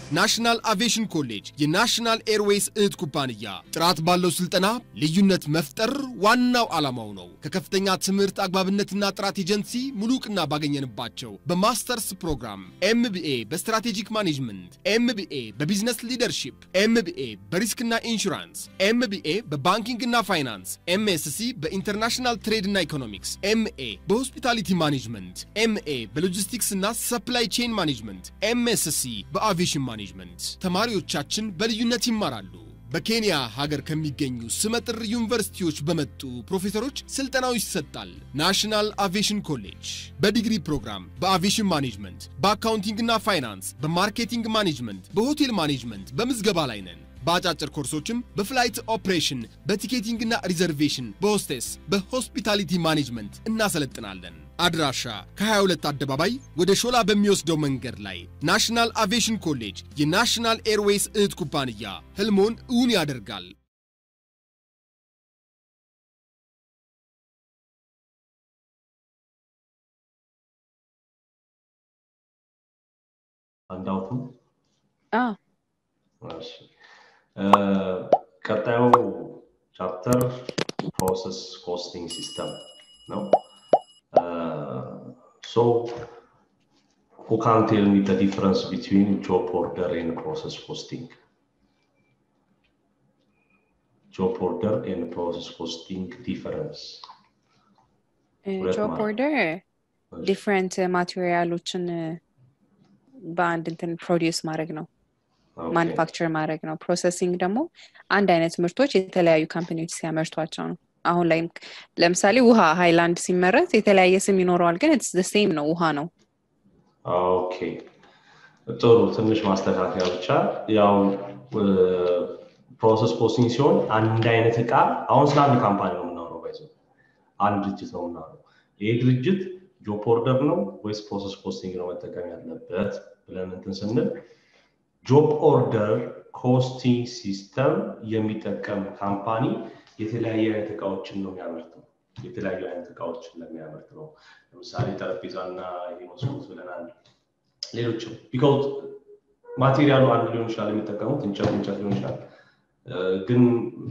ናሽናል አቪዬሽን ኮሌጅ የናሽናል ኤርዌይስ እህት ኩባንያ ጥራት ባለው ስልጠና ልዩነት መፍጠር ዋናው ዓላማው ነው። ከከፍተኛ ትምህርት አግባብነትና ጥራት ኤጀንሲ ሙሉ ዕውቅና ባገኘንባቸው በማስተርስ ፕሮግራም ኤምቢኤ በስትራቴጂክ ማኔጅመንት፣ ኤምቢኤ በቢዝነስ ሊደርሺፕ፣ ኤምቢኤ በሪስክና ኢንሹራንስ፣ ኤምቢኤ በባንኪንግና ፋይናንስ፣ ኤምኤስሲ በኢንተርናሽናል ትሬድና ኢኮኖሚክስ፣ ኤምኤ በሆስፒታሊቲ ማኔጅመንት፣ ኤምኤ በሎጂስቲክስ እና ሰፕላይ ቼን ማኔጅመንት፣ ኤምኤስሲ በአቪዬሽን ማኔጅመንት ተማሪዎቻችን በልዩነት ይማራሉ። በኬንያ ሀገር ከሚገኙ ስመጥር ዩኒቨርሲቲዎች በመጡ ፕሮፌሰሮች ስልጠናው ይሰጣል። ናሽናል አቪዬሽን ኮሌጅ በዲግሪ ፕሮግራም በአቪዬሽን ማኔጅመንት፣ በአካውንቲንግና ፋይናንስ፣ በማርኬቲንግ ማኔጅመንት፣ በሆቴል ማኔጅመንት በምዝገባ ላይ ነን። በአጫጭር ኮርሶችም በፍላይት ኦፕሬሽን፣ በቲኬቲንግና ሪዘርቬሽን፣ በሆስቴስ፣ በሆስፒታሊቲ ማኔጅመንት እናሰለጥናለን። አድራሻ ከ22 አደባባይ ወደ ሾላ በሚወስደው መንገድ ላይ ናሽናል አቪዬሽን ኮሌጅ የናሽናል ኤርዌይስ እህት ኩባንያ ህልሞን እውን ያደርጋል። አንዳውቱ አዎ እሺ ቀጣዩ ቻፕተር ፕሮሰስ ኮስቲንግ ሲስተም ነው። ሶ who can tell me the difference between job order and process costing? Job order and process costing difference. ሁለት ጆብ ማለት ኦርደር ዲፍረንት ማቴሪያሎችን በአንድ እንትን ፕሮዲውስ ማድረግ ነው Okay. ማኑፋክቸር ማድረግ ነው ፕሮሰሲንግ ደግሞ አንድ አይነት ምርቶች የተለያዩ ካምፓኒዎች ሲያመርቷቸው ነው አሁን ላይ ለምሳሌ ውሃ ሃይላንድ ሲመረት የተለያየ ስም ይኖረዋል ግን ስ ሴም ነው ውሃ ነው ኦኬ ጥሩ ትንሽ ማስተካከያ ብቻ ያው ፕሮሰስ ኮስቲንግ ሲሆን አንድ አይነት እቃ አሁን ስለ አንድ ካምፓኒ ነው የምናወራው ባይዘ አንድ ድርጅት ነው የምናወራው ይህ ድርጅት ጆብ ኦርደር ነው ወይስ ፕሮሰስ ኮስቲንግ ነው መጠቀም ያለበት ብለን እንትን ስንል ጆብ ኦርደር ኮስቲንግ ሲስተም የሚጠቀም ካምፓኒ የተለያየ አይነት እቃዎችን ነው የሚያመርተው የተለያዩ አይነት እቃዎችን ለሚያመርት ነው ለምሳሌ ጠረጴዛና የመስኮት ብለናል ሌሎችም ቢካውዝ ማቴሪያሉ አንድ ሊሆን ይችላል የሚጠቀሙት እንጨት እንጨት ሊሆን ይችላል እ፣ ግን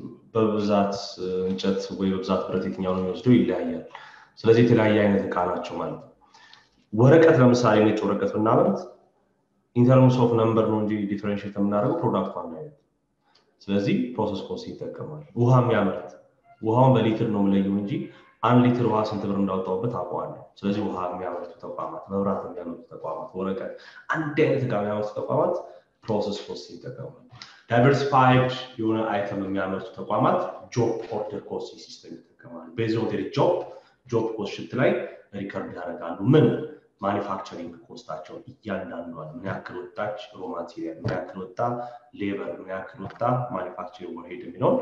በብዛት እ፣ እንጨት ወይ በብዛት ብረት የትኛው ነው የሚወስደው ይለያያል ስለዚህ የተለያየ አይነት እቃ ናቸው ማለት ነው ወረቀት ለምሳሌ ነጭ ወረቀት ብናመርት ኢንተርምስ ኦፍ ነምበር ነው እንጂ ዲፈረንሽት የምናደርገው ፕሮዳክቱ አንድ አይነት ስለዚህ ፕሮሰስ ኮስት ይጠቀማል ውሃ የሚያመርት ውሃውን በሊትር ነው የምለየው እንጂ አንድ ሊትር ውሃ ስንት ብር እንዳወጣውበት አውቀዋለሁ ስለዚህ ውሃ የሚያመርቱ ተቋማት መብራት የሚያመርቱ ተቋማት ወረቀት አንድ አይነት እቃ የሚያመርቱ ተቋማት ፕሮሰስ ኮስት ይጠቀማል ዳይቨርሲፋይድ የሆነ አይተም የሚያመርቱ ተቋማት ጆብ ኦርደር ኮስት ሲስተም ይጠቀማሉ ቤዝ ኦን ዴር ጆብ ጆብ ኮስት ሽት ላይ ሪከርድ ያደርጋሉ ምን ማኒፋክቸሪንግ ኮስታቸውን እያንዳንዷን ምን ያክል ወጣች ሮ ማቴሪያል ምን ያክል ወጣ ሌበር ምን ያክል ወጣ ማኒፋክቸሪንግ ወርሄድ የሚለውን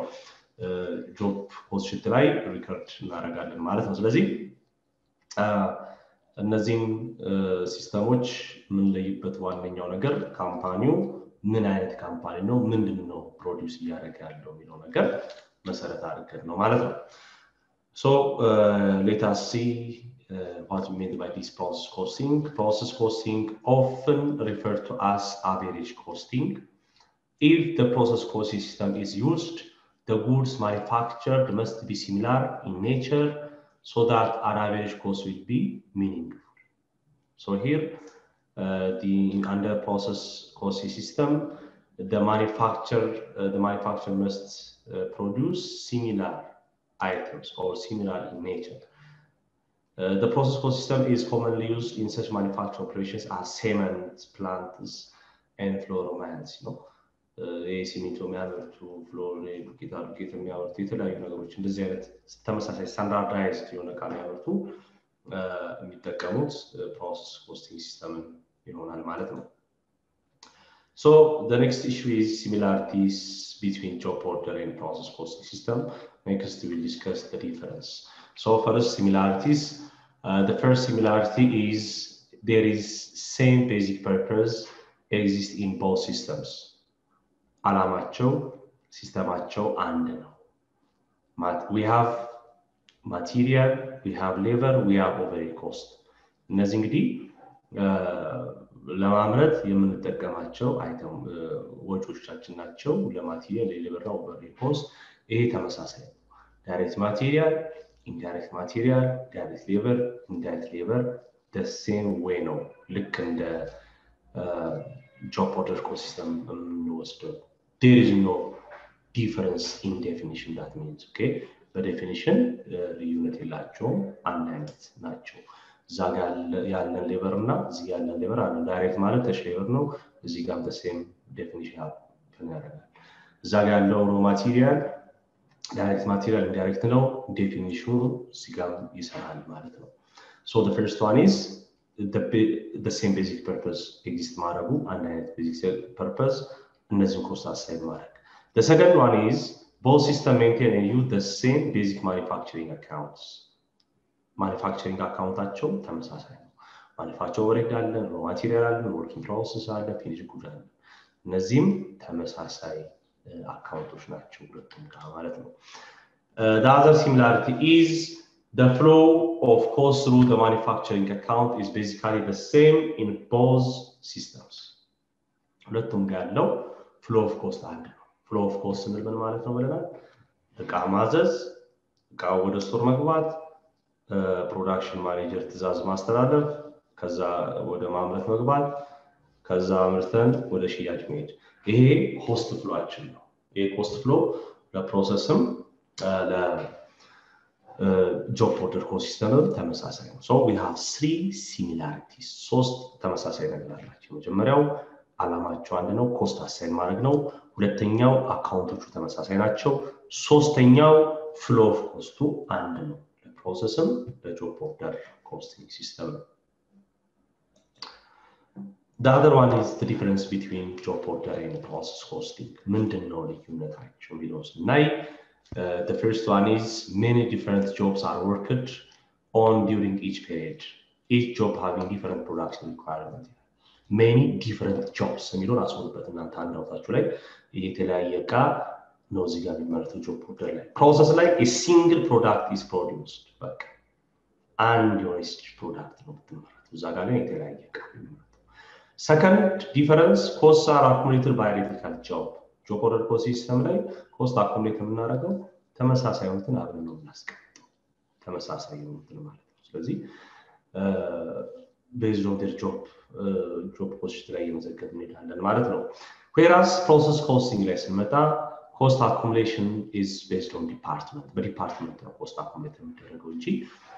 ጆብ ኮስት ሽት ላይ ሪከርድ እናደርጋለን ማለት ነው ስለዚህ አ፣ እነዚህም ሲስተሞች የምንለይበት ዋነኛው ነገር ካምፓኒው ምን አይነት ካምፓኒ ነው ምንድን ነው ፕሮዲውስ እያደረገ ያለው የሚለው ነገር መሰረት አድርገን ነው ማለት ነው So uh, let us see uh, what we mean by this process costing. Process costing often referred to as average costing. If the process costing system is used, the goods manufactured must be similar in nature so that an average cost will be meaningful. So here, uh, the under process costing system, the manufacturer uh, the manufacturer must uh, produce similar items or similar in nature. Uh, the process cost system is commonly used in such manufacturing operations as cement plants and fluoromans. You know, ይህ ሲሚንቶ የሚያመርቱ ፍሎር ዱቄት ዱቄት የሚያመርቱ የተለያዩ ነገሮች እንደዚህ አይነት ተመሳሳይ ስታንዳርዳይዝድ የሆነ እቃ የሚያመርቱ እ፣ የሚጠቀሙት ፕሮሰስ ኮስቲንግ ሲስተምን ይሆናል ማለት ነው። So the next issue is similarities between job order and process costing system. Next, we will discuss the difference. So first, similarities. Uh, the first similarity is there is same basic purpose exist in both systems. አላማቸው ሲስተማቸው አንድ ነው። mat- we have material, we have labor, we have overhead cost. እነዚህ እንግዲህ ለማምረት የምንጠቀማቸው አይተም ወጪዎቻችን ናቸው። ለማቴሪያል የሌበርና ኦቨርሄድ ኮስት ይሄ ተመሳሳይ ነው። ዳይሬክት ማቴሪያል፣ ኢንዳይሬክት ማቴሪያል፣ ዳይሬክት ሌበር፣ ኢንዳይሬክት ሌበር ደሴም ዌይ ነው። ልክ እንደ ጆብ ኦርደር ኢኮሲስተም የምንወስደው ዴር ኢዝ ኖ ዲፈረንስ ኢን ዴፊኒሽን ዳት ሚንስ ኦኬ በዴፊኒሽን ልዩነት የላቸውም፣ አንድ አይነት ናቸው። እዛ ጋ ያለን ሌበር እና እዚህ ያለን ሌበር አለ። ዳይሬክት ማለት ተች ሌበር ነው። እዚህ ጋር ተሴም ዴፊኒሽን ያደርጋል። እዛ ጋ ያለው ሮ ማቴሪያል ዳይሬክት ማቴሪያል ኢንዳይሬክት ነው። ዴፊኒሽኑ እዚህ ጋር ይሰራል ማለት ነው። ሶ the first one is the, the same basic purpose ኤግዚስት ማድረጉ አንድ አይነት ቤዚክ ፐርፐስ እነዚህን ኮስት አሳይድ ማድረግ the second one is both system maintain and use the same basic manufacturing accounts ማኒፋክቸሪንግ አካውንታቸው ተመሳሳይ ነው። ማኒፋክቸር ወሬድ አለን፣ ሮ ማቴሪያል አለን፣ ወርኪንግ ፕሮሰስ አለ፣ ፊኒሽ ጉድ አለ። እነዚህም ተመሳሳይ አካውንቶች ናቸው ሁለቱም ጋር ማለት ነው። the other similarity is the flow of cost through the manufacturing account is basically the same in both systems ሁለቱም ጋር ያለው ፍሎ ኦፍ ኮስት አንድ ነው። ፍሎ ኦፍ ኮስት ስንል ምን ማለት ነው ብለናል? እቃ ማዘዝ፣ እቃ ወደ ስቶር መግባት፣ ፕሮዳክሽን ማኔጀር ትእዛዝ ማስተላለፍ፣ ከዛ ወደ ማምረት መግባት፣ ከዛ አምርተን ወደ ሽያጭ መሄድ። ይሄ ኮስት ፍሎችን ነው። ይሄ ኮስት ፍሎ ለፕሮሰስም ለጆብ ኦርደር ኮሲስተምም ተመሳሳይ ነው። ሶ ዊ ሃቭ ስሪ ሲሚላሪቲስ ሶስት ተመሳሳይ ነገር አላቸው። መጀመሪያው አላማቸው አንድ ነው፣ ኮስት አሳይን ማድረግ ነው። ሁለተኛው አካውንቶቹ ተመሳሳይ ናቸው። ሶስተኛው ፍሎ ኦፍ ኮስቱ አንድ ነው። ለፕሮሰስም ለጆብ ኦርደር ኮስቲንግ ሲስተም ነው። The other one is the difference between job order and process costing. ምንድን ነው ልዩነታቸው የሚለው ስናይ uh, the first one is many different jobs are worked on during each period. Each job having different production requirement. ሜኒ ዲፍረንት ጆብስ የሚለውን አስቡበት እናንተ አንድ አውታችሁ ላይ የተለያየ እቃ ነው እዚህ ጋር የሚመረተው ጆብ ኦርደር ላይ ፕሮሰስ ላይ ሲንግል ፕሮዳክት ኢዝ ፕሮዲውስድ በቃ አንድ የሆነች ፕሮዳክት ነው የምትመረተው እዛ ጋር ግን የተለያየ እቃ የሚመረተው ሰከንድ ዲፈረንስ ኮስት አር አኩሙሌትድ ባይ ኤሌክትሪካል ጆብ ጆብ ኦርደር ኮስት ሲስተም ላይ ኮስት አኩሙሌት የምናደርገው ተመሳሳይ የሆኑትን አብረን ነው የምናስቀምጠው ተመሳሳይ የሆኑትን ማለት ነው ስለዚህ ቤዝድ ኦን ዴር ጆብ ጆብ ኮስት ላይ እየመዘገብ እንሄዳለን ማለት ነው። ዌራስ ፕሮሰስ ኮስቲንግ ላይ ስንመጣ ኮስት አኩሙሌሽን ኢዝ ቤዝድ ኦን ዲፓርትመንት በዲፓርትመንት ነው ኮስት አኩሙሌት የሚደረገው እንጂ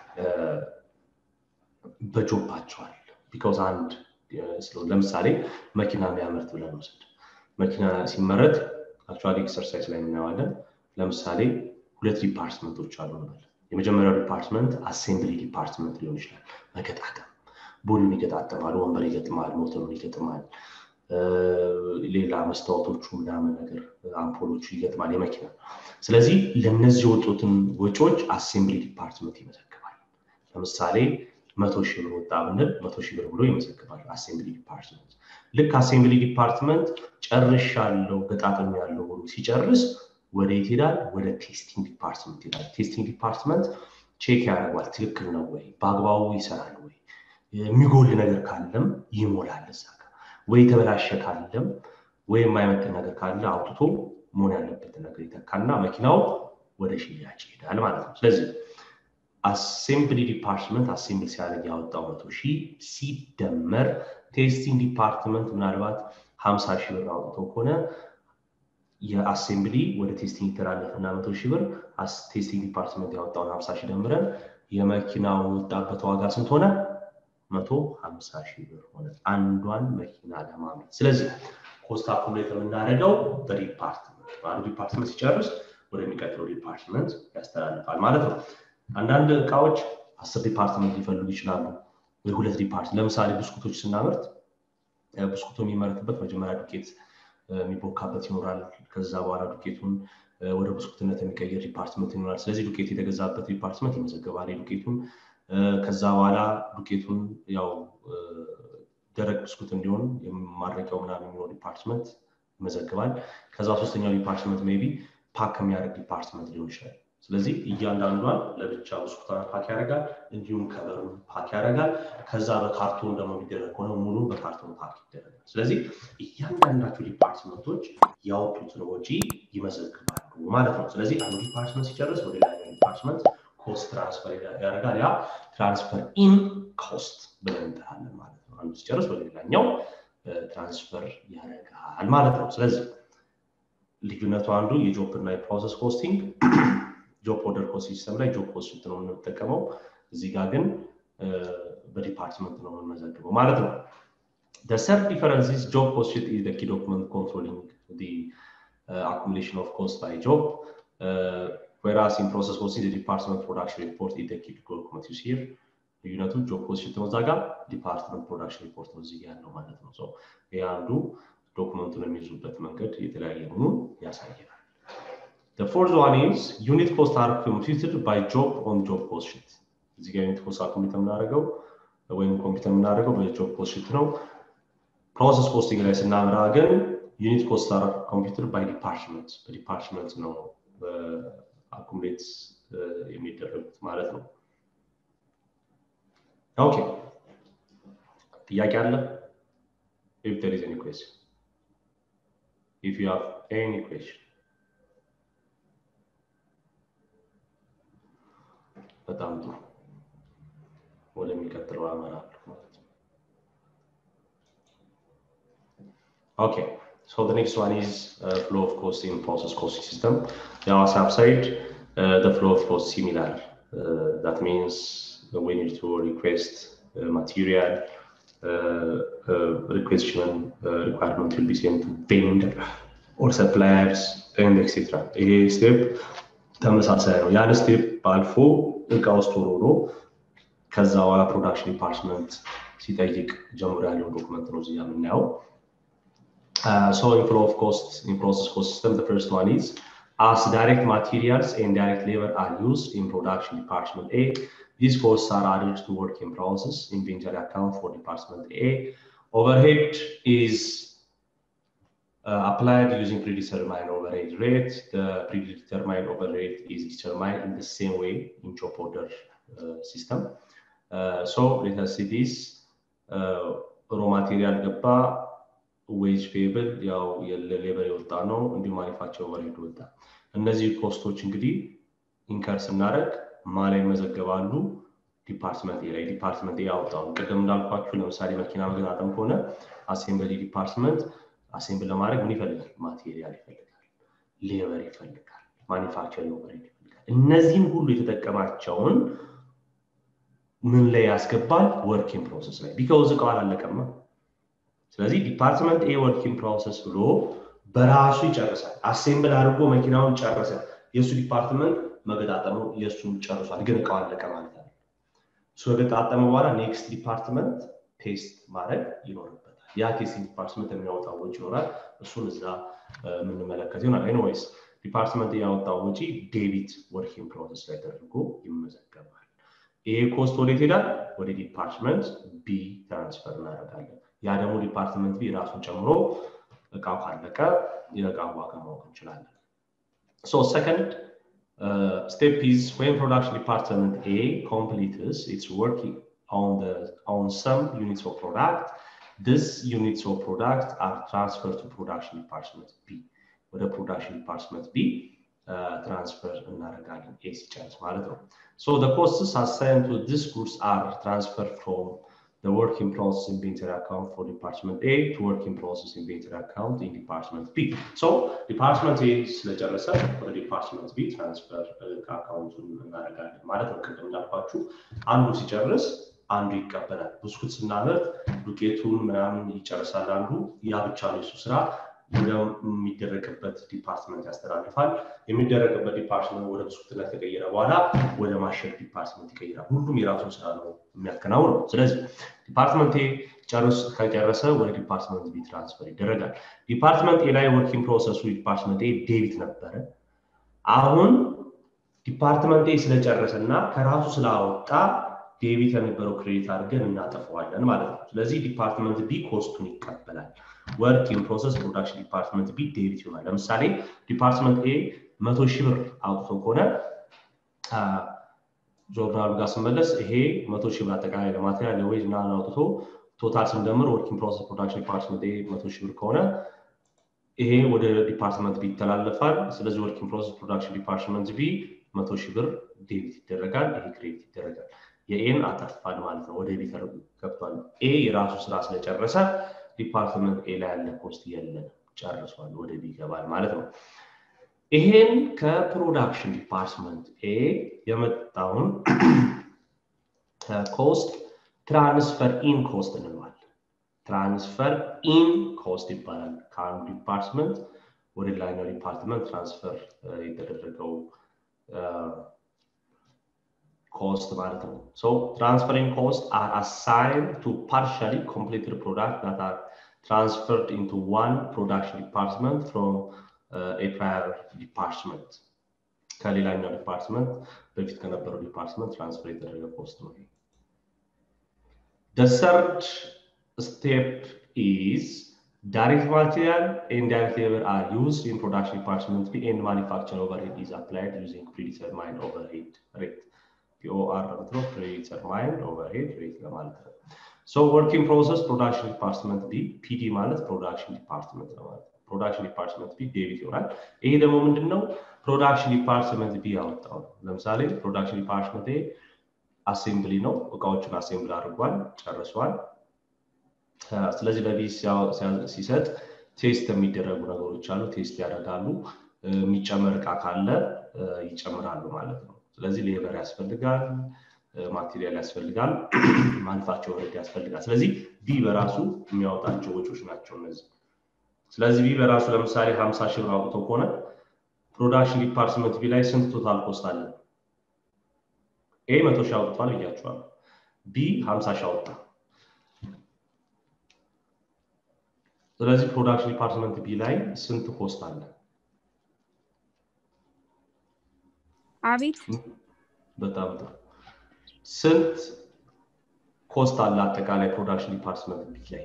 በጆባቸው አለ። ቢካዝ አንድ ለምሳሌ መኪና የሚያመርት ብለን ውሰድ። መኪና ሲመረት አክቹዋሊ ኤክሰርሳይዝ ላይ እናየዋለን። ለምሳሌ ሁለት ዲፓርትመንቶች አሉ እንበል። የመጀመሪያው ዲፓርትመንት አሴምብሊ ዲፓርትመንት ሊሆን ይችላል። መገጣጠም ቦዲውን ይገጣጠማል፣ ወንበር ይገጥማል፣ ሞተሩን ይገጥማል፣ ሌላ መስታወቶቹ ምናምን ነገር አምፖሎቹ ይገጥማል የመኪና ስለዚህ ለእነዚህ የወጡትን ወጪዎች አሴምብሊ ዲፓርትመንት ይመዘግባል። ለምሳሌ መቶ ሺህ ብር ወጣ ብንል መቶ ሺህ ብር ብሎ ይመዘግባል አሴምብሊ ዲፓርትመንት። ልክ አሴምብሊ ዲፓርትመንት ጨርሻለሁ ገጣጥም ያለው ብሎ ሲጨርስ ወደ የት ይሄዳል? ወደ ቴስቲንግ ዲፓርትመንት ይሄዳል። ቴስቲንግ ዲፓርትመንት ቼክ ያደርጓል። ትክክል ነው ወይ፣ በአግባቡ ይሰራል ወይ፣ የሚጎል ነገር ካለም ይሞላል እዛ ጋር ወይ የተበላሸ ካለም ወይ የማይመጥን ነገር ካለ አውጥቶ መሆን ያለበትን ነገር ይተካና መኪናው ወደ ሽያጭ ይሄዳል ማለት ነው። ስለዚህ አሴምብሊ ዲፓርትመንት አሴምብል ሲያደርግ ያወጣው መቶ ሺህ ሲደመር ቴስቲንግ ዲፓርትመንት ምናልባት ሀምሳ ሺህ ብር አውጥቶ ከሆነ የአሴምብሊ ወደ ቴስቲንግ ይተላለፍና መቶ ሺህ ብር ቴስቲንግ ዲፓርትመንት ያወጣውን ሀምሳ ሺህ ደምረን የመኪናው ወጣበት ዋጋ ስንት ሆነ? መቶ ሀምሳ ሺህ ብር ሆነ አንዷን መኪና ለማምረት። ስለዚህ ኮስት አኩሙሌት የምናደርገው በዲፓርትመንት አንዱ ዲፓርትመንት ሲጨርስ ወደሚቀጥለው ዲፓርትመንት ያስተላልፋል ማለት ነው። አንዳንድ እቃዎች አስር ዲፓርትመንት ሊፈልጉ ይችላሉ ወይ ሁለት ዲፓርትመንት። ለምሳሌ ብስኩቶች ስናመርት ብስኩቱ የሚመረትበት መጀመሪያ ዱቄት የሚቦካበት ይኖራል። ከዛ በኋላ ዱቄቱን ወደ ብስኩትነት የሚቀየር ዲፓርትመንት ይኖራል። ስለዚህ ዱቄት የተገዛበት ዲፓርትመንት ይመዘገባል ዱቄቱን ከዛ በኋላ ዱቄቱን ያው ደረቅ ብስኩት እንዲሆን ማድረቂያው ምናምን የሚሆን ዲፓርትመንት ይመዘግባል። ከዛ ሶስተኛው ዲፓርትመንት ሜይ ቢ ፓክ የሚያደርግ ዲፓርትመንት ሊሆን ይችላል። ስለዚህ እያንዳንዷን ለብቻ ብስኩቷን ፓክ ያደርጋል፣ እንዲሁም ከበሩን ፓክ ያደርጋል። ከዛ በካርቶን ደግሞ የሚደረግ ከሆነ ሙሉ በካርቶን ፓክ ይደረጋል። ስለዚህ እያንዳንዳቸው ዲፓርትመንቶች ያወጡትን ወጪ ይመዘግባሉ ማለት ነው። ስለዚህ አንዱ ዲፓርትመንት ሲጨርስ ወደ ሌላኛው ዲፓርትመንት ኮስት ትራንስፈር ያደርጋል። ያ ትራንስፈር ኢን ኮስት ብለን እንጠራለን ማለት ነው። አንዱ ሲጨርስ ወደ ሌላኛው ትራንስፈር ያደርጋል ማለት ነው። ስለዚህ ልዩነቱ አንዱ የጆብ እና የፕሮሰስ ኮስቲንግ ጆብ ኦርደር ኮስት ሲስተም ላይ ጆብ ኮስት ነው የምንጠቀመው። እዚህ ጋር ግን በዲፓርትመንት ነው የምንመዘግበው ማለት ነው። The third difference is job cost sheet is the key document controlling the uh, accumulation of cost by job. Uh, whereas in process costing, the department production report is the key document you see here. ልዩነቱ ጆብ ኮስት ሽት ነው እዛ ጋር ዲፓርትመንት ፕሮዳክሽን ሪፖርት ነው እዚህ ያለው ማለት ነው። ይህ አንዱ ዶክመንቱን የሚይዙበት መንገድ የተለያየ መሆኑን ያሳያል። The fourth one is unit cost are computed by job on job cost sheet. እዚህ ጋር ዩኒት ኮስት ኮምፒውተር የምናደርገው ወይም ኮምፒውተር የምናደርገው በጆብ ኮስት ሺት ነው። ፕሮሰስ ኮስቲንግ ላይ ስናምራ ግን ዩኒት ኮስት አር ኮምፒውተር ባይ ዲፓርትመንት በዲፓርትመንት ነው አኩሙሌት የሚደረጉት ማለት ነው። ኦኬ ጥያቄ አለ? If there is any question. If you have any question. በጣም ጥሩ ወደሚቀጥለው አመራለሁ ማለት ነው። ኦኬ So the next one is uh, flow of cost in process costing system. The ASAP side, uh, the flow of cost similar. Uh, that means we need to request uh, material, uh, uh, requestion uh, requirement will be sent to vendor or suppliers and etc. ይሄ ስቴፕ ተመሳሳይ ነው። ያን ስቴፕ አልፎ እቃ ውስጥ ሆኖ ከዛ በኋላ ፕሮዳክሽን ዲፓርትመንት ሲጠይቅ ጀምሮ ያለው ዶክመንት ነው እዚያ የምናየው። Uh, so in flow of cost in process cost system, the first one is as direct materials and direct labor are used in production department A, these costs are added to work in process inventory account for department A. Overhead is uh, applied using predetermined overhead rate. The predetermined overhead is determined in the same way in job order uh, system. Uh, so let us see this uh, raw material ገባ ዌጅ ፔብል ያው ለሌበር የወጣ ነው እንዲሁ ማኒፋክቸር ኦቨርሄድ ወጣ እነዚህ ኮስቶች እንግዲህ ኢንከር ስናደረግ ማ ላይ ይመዘገባሉ ዲፓርትመንት ላይ ዲፓርትመንት ያወጣውን ቅድም እንዳልኳችሁ ለምሳሌ መኪና መገጣጠም ከሆነ አሴምብሊ ዲፓርትመንት አሴምብል ለማድረግ ምን ይፈልጋል ማቴሪያል ይፈልጋል ሌበር ይፈልጋል ማኒፋክቸር ኦቨርሄድ ይፈልጋል እነዚህን ሁሉ የተጠቀማቸውን ምን ላይ ያስገባል ወርኪንግ ፕሮሰስ ላይ ቢካውዝ እቃው አላለቀማ ስለዚህ ዲፓርትመንት ኤ ወርኪንግ ፕሮሰስ ብሎ በራሱ ይጨርሳል። አሴምብል አድርጎ መኪናውን ጨረሰ። የእሱ ዲፓርትመንት መገጣጠሙ የእሱን ጨርሷል፣ ግን እቃው አለቀ ማለት ነው። እሱ ከገጣጠመ በኋላ ኔክስት ዲፓርትመንት ቴስት ማድረግ ይኖርበታል። ያ ቴስቲንግ ዲፓርትመንት የሚያወጣው ወጪ ይኖራል። እሱን እዛ የምንመለከት ይሆናል። ኤኒዌይስ ዲፓርትመንት ያወጣው ወጪ ዴቢት ወርኪንግ ፕሮሰስ ላይ ተደርጎ ይመዘገባል። ይሄ ኮስት ወዴት ሄዳል? ወደ ዲፓርትመንት ቢ ትራንስፈር እናደርጋለን። ያ ደግሞ ዲፓርትመንት ቢ ራሱን ጨምሮ እቃው ካለቀ የእቃው ዋጋ ማወቅ እንችላለን። ሶ ሰከንድ ስቴፕ ኢዝ ዌን ፕሮዳክሽን ዲፓርትመንት ኤ ኮምፕሊትስ ኢትስ ወርክ on the on some units of product this units of product are transferred to production department B ወደ production department B ትራንስፈር እናደርጋለን ኤ ሲጨርስ ማለት ነው so the costs assigned to this goods are transferred from the work in process inventory account for department A to work in process inventory account in department B. So department A ስለጨረሰ ወደ department B ትራንስፈር ከአካውንቱን እናደርጋለን ማለት ነው። ቅድም እንዳልኳችሁ አንዱ ሲጨርስ አንዱ ይቀበላል። ብስኩት ስናመርት ዱቄቱን ምናምን ይጨርሳል አንዱ፣ ያ ብቻ ነው የሱ ስራ። ወደሚደረግበት ዲፓርትመንት ያስተላልፋል። የሚደረግበት ዲፓርትመንት ወደ ብስኩትነት ከቀየረ በኋላ ወደ ማሸግ ዲፓርትመንት ይቀይራል። ሁሉም የራሱን ስራ ነው የሚያከናውነው። ስለዚህ ዲፓርትመንት ኤ ጨርስ ከጨረሰ ወደ ዲፓርትመንት ቢ ትራንስፈር ይደረጋል። ዲፓርትመንት ኤ ላይ ወርኪንግ ፕሮሰሱ ዲፓርትመንት ኤ ዴቢት ነበረ። አሁን ዲፓርትመንት ኤ ስለጨረሰ እና ከራሱ ስላወጣ ዴቢት የነበረው ክሬዲት አድርገን እናጠፈዋለን ማለት ነው። ስለዚህ ዲፓርትመንት ቢ ኮስቱን ይቀበላል። ወርክ ኢን ፕሮሰስ ፕሮዳክሽን ዲፓርትመንት ቢ ዴቢት ይሆናል። ለምሳሌ ዲፓርትመንት ኤ መቶ ሺህ ብር አውጥቶ ከሆነ ጆርናሉ ጋር ስመለስ ይሄ መቶ ሺህ ብር አጠቃላይ ለማቴሪያል ለዌጅ እና አውጥቶ ቶታል ስንደምር ወርኪንግ ፕሮሰስ ፕሮዳክሽን ዲፓርትመንት ይሄ መቶ ሺህ ብር ከሆነ ይሄ ወደ ዲፓርትመንት ቢ ይተላለፋል። ስለዚህ ወርኪንግ ፕሮሰስ ፕሮዳክሽን ዲፓርትመንት ቢ መቶ ሺህ ብር ዴቢት ይደረጋል። ይሄ ክሬዲት ይደረጋል። የኤን አጠፋል ማለት ነው። ወደ ቢ ገብቷል። ኤ የራሱ ስራ ስለጨረሰ ዲፓርትመንት ኤ ላይ ያለ ኮስት የለም፣ ጨርሷል። ወደ ቢ ይገባል ማለት ነው። ይሄን ከፕሮዳክሽን ዲፓርትመንት ኤ የመጣውን ኮስት ትራንስፈር ኢን ኮስት እንለዋለን። ትራንስፈር ኢን ኮስት ይባላል። ከአንዱ ዲፓርትመንት ወደ ሌላኛው ዲፓርትመንት ትራንስፈር የተደረገው ኮስት ማለት ነው። ሶ ትራንስፈሪንግ ኮስት አር አሳይንድ ቱ ፓርሻሊ ኮምፕሊትድ ፕሮዳክት ዳት አር ትራንስፈርድ ኢንቱ ዋን ፕሮዳክሽን ዲፓርትመንት ፍሮም ኤ ፕራየር ዲፓርትመንት ከሌላኛው ዲፓርትመንት በፊት ከነበረው ዲፓርትመንት ትራንስፈር የተደረገ ኮስት ነው። The third step is direct material and direct labor are used in production department B and manufacturing overhead is applied using predetermined overhead rate. POR ነው predetermined overhead rate ለማለት ነው። So working process production department B PD ማለት production department ነው ማለት ነው። ፕሮዳክሽን ዲፓርትመንት ቢ ዴቢት ይሆናል። ይሄ ደግሞ ምንድን ነው? ፕሮዳክሽን ዲፓርትመንት ቢ ያወጣው ነው። ለምሳሌ ፕሮዳክሽን ዲፓርትመንት አሴምብሊ ነው። እቃዎቹን አሴምብል አድርጓል፣ ጨርሷል። ስለዚህ ለቢ ሲሰጥ ቴስት የሚደረጉ ነገሮች አሉ። ቴስት ያደርጋሉ። የሚጨመር እቃ ካለ ይጨምራሉ ማለት ነው። ስለዚህ ሌበር ያስፈልጋል፣ ማቴሪያል ያስፈልጋል፣ ማንፋቸው ወረድ ያስፈልጋል። ስለዚህ ቢ በራሱ የሚያወጣቸው ወጪዎች ናቸው እነዚህ። ስለዚህ ቢ በራሱ ለምሳሌ 50 ሺህ ብር አውጥቶ ከሆነ ፕሮዳክሽን ዲፓርትመንት ቢ ላይ ስንት ቶታል ኮስት አለ? ኤ መቶ ሺህ አውጥቷል ብያቸዋል። ቢ 50 ሺህ አወጣ። ስለዚህ ፕሮዳክሽን ዲፓርትመንት ቢ ላይ ስንት ኮስት አለ? አቤት በጣም ጥሩ። ስንት ኮስት አለ አጠቃላይ ፕሮዳክሽን ዲፓርትመንት ቢ ላይ?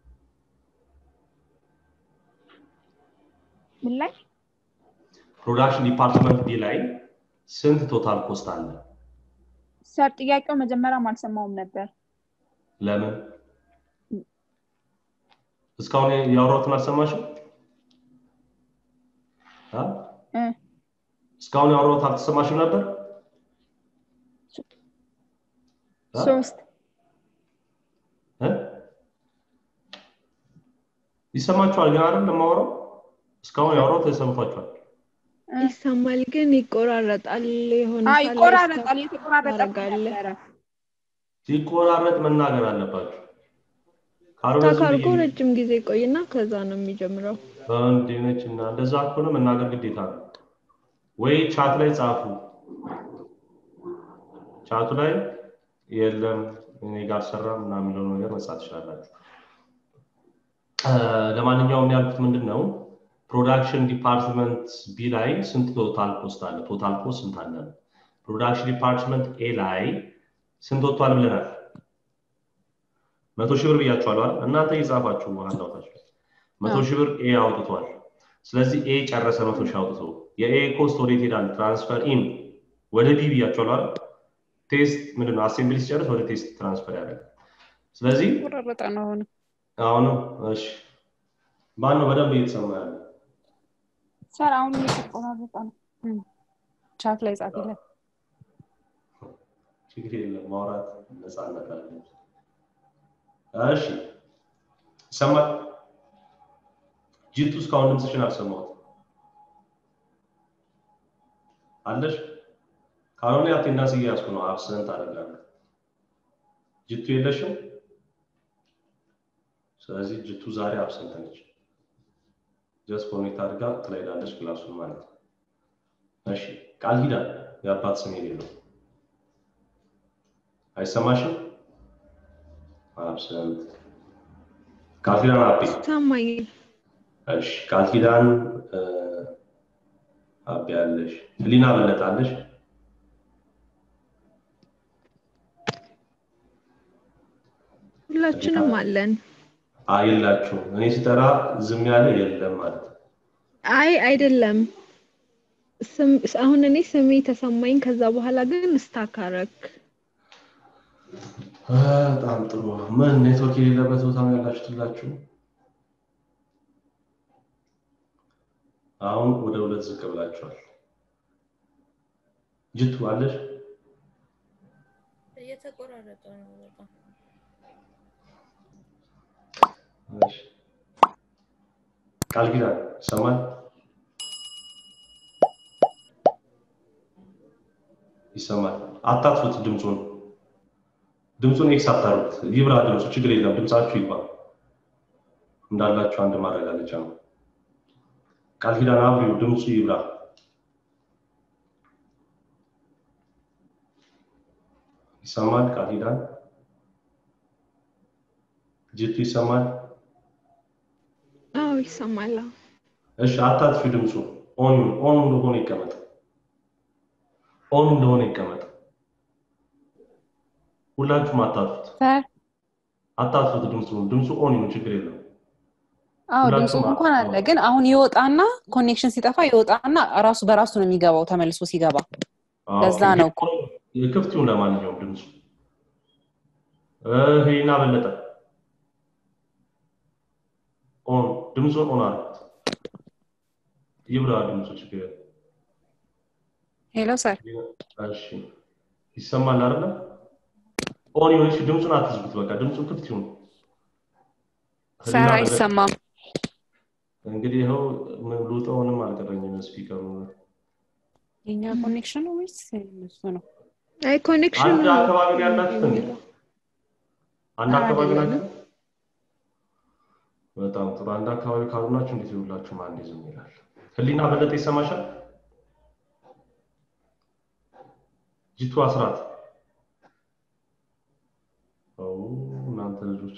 ምን ላይ ፕሮዳክሽን ዲፓርትመንት ቢ ላይ ስንት ቶታል ኮስት አለ? ሰር ጥያቄው መጀመሪያም አልሰማውም ነበር። ለምን እስካሁን ያወራሁትን አልሰማሽም? እስካሁን ያወራሁት አልተሰማሽም ነበር? ሶስት ይሰማችኋል ግን አይደል ለማወራው እስካሁን ያወራሁት ተሰምቷችኋል? ይሰማል ግን ይቆራረጣል። የሆነ አይ ይቆራረጣል። የተቆራረጠ ነበረ። ሲቆራረጥ መናገር አለባችሁ። ታካርጎ ረጅም ጊዜ ቆይና ከዛ ነው የሚጀምረው። እንዲህ ነች እና እንደዛ ከሆነ መናገር ግዴታ ነው። ወይ ቻት ላይ ጻፉ። ቻቱ ላይ የለም እኔ ጋር ሰራ ምናምን የሚለው ነገር መጻፍ ትችላላችሁ። ለማንኛውም ያልኩት ምንድን ነው ፕሮዳክሽን ዲፓርትመንት ቢ ላይ ስንት ቶታል ኮስት አለ? ቶታል ኮስት ስንት አለ? ፕሮዳክሽን ዲፓርትመንት ኤ ላይ ስንት ወጥቷል ብለናል? መቶ ሺህ ብር ብያችኋል። እናንተ እየጻፋችሁ አንዳውታችሁ መቶ ሺህ ብር ኤ አውጥቷል። ስለዚህ ኤ ጨረሰ መቶ ሺህ አውጥቶ የኤ ኮስት ወዴት ይሄዳል? ትራንስፈር ኢን ወደ ቢ ብያችኋል። ቴስት ምንድን ነው? አሴምብሊ ሲጨርስ ወደ ቴስት ትራንስፈር ያደርጋል። ስለዚህ ቆራረጠ ነው አሁን አሁንም እሺ፣ ማን ነው በደንብ እየተሰማ ያለ? ሰር አሁን እየተቆራረጠ ነው። ቻት ላይ ጻፊለት። ችግር የለም ማውራት ነፃነት አለ። እሺ ይሰማል? ጅቱ እስካሁን ድምፅሽን አልሰማሁት አለሽ? ካልሆነ አቴንዳንስ እያያዝኩ ነው። አብሰንት አደርጋለሁ። ጅቱ የለሽም? ስለዚህ ጅቱ ዛሬ አብሰንት ነች። ጀስት ኮኔክት አድርጋ ትላይዳለች ክላሱን ማለት ነው። እሺ ቃል ኪዳን የአባት ስም የሌለው አይሰማሽም? አብሰንት ቃል ኪዳን አቤ ሰማኝ። እሺ ቃል ኪዳን አቤ አለሽ። ህሊና በለጣለሽ። ሁላችንም አለን። አይላችሁም። እኔ ስጠራ ዝም ያለ የለም ማለት ነው። አይ አይደለም፣ ስም- አሁን እኔ ስሜ ተሰማኝ። ከዛ በኋላ ግን ስታካረክ በጣም ጥሩ። ምን ኔትወርክ የሌለበት ቦታ ነው ያላችሁት ሁላችሁ? አሁን ወደ ሁለት ዝቅ ብላችኋል። ጅቱ አለሽ? እየተቆራረጠ ነው በጣም እሺ። ቃል ኪዳን ይሰማል? ይሰማል። አታጥፉት ድምፁን ድምፁን ኤክስ አታርጉት። ይብራ ድምፁ፣ ችግር የለም። ድምፃችሁ ይግባ። እንዳላችሁ አንድ ማረጋገጫ ነው። ቃል ኪዳን አብሪው፣ ድምፁ ይብራ። ይሰማል? ቃል ኪዳን ጅቱ ይሰማል? አዎ ይሰማል። አዎ። እሺ አታጥፊ ድምፁ። ኦን ኦን እንደሆነ ይቀመጥ። ኦን እንደሆነ ይቀመጥ። ሁላችሁም አታጥፉት፣ ሰር አታጥፉት ድምፁ። ድምፁ ኦን ይሁን፣ ችግር የለም። አዎ ድምፁ ሁላችሁም እንኳን አለ፣ አዎ። ግን አሁን ይወጣና ኮኔክሽን ሲጠፋ ይወጣና ራሱ በራሱ ነው የሚገባው ተመልሶ ሲገባ። አዎ፣ ለዛ ኦኬ። ነው እኮ። ክፍት ይሁን ለማንኛውም ድምፁ። ይሄና በለጠ ኦን ድምፁን ኦን አድርጉት። ይብራ ድምፁ፣ ችግር የለም። ሄሎ ሰር እሺ ይሰማል አይደለ? ኦን ይሁን። እሺ ድምፁን አትዝጉት። በቃ ድምፁ ክፍት ይሁን። ሰር ህሊና በለጠ- አይሰማም። እንግዲህ ይኸው ምን ልውጠውንም አልቀረኝም ስፒከሩ። የኛ ኮኔክሽን ነው ወይስ እሱ ነው? አይ ኮኔክሽን አንድ አካባቢ ነው ያላችሁት እንዴ? አንድ አካባቢ ናችሁ? በጣም ጥሩ። አንድ አካባቢ ካልሆናችሁ እንዴት ይሁላችሁ? አንድ ዝም ይላል። ህሊና በለጠ ይሰማሻል? ጂቱ አስራት ኦ እናንተ ልጆች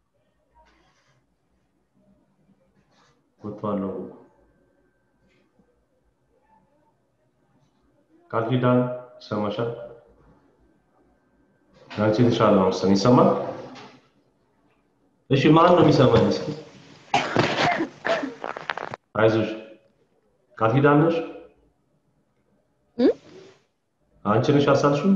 ወጥቷለሁ። ቃል ኪዳን ይሰማሻል? አንቺ የተሻለ ነው መሰለኝ። ይሰማል? እሺ ማን ነው የሚሰማኝ? እስኪ አይዞሽ። ቃል ኪዳን ነሽ? እ? አንቺ ነሽ ያሳልሽው?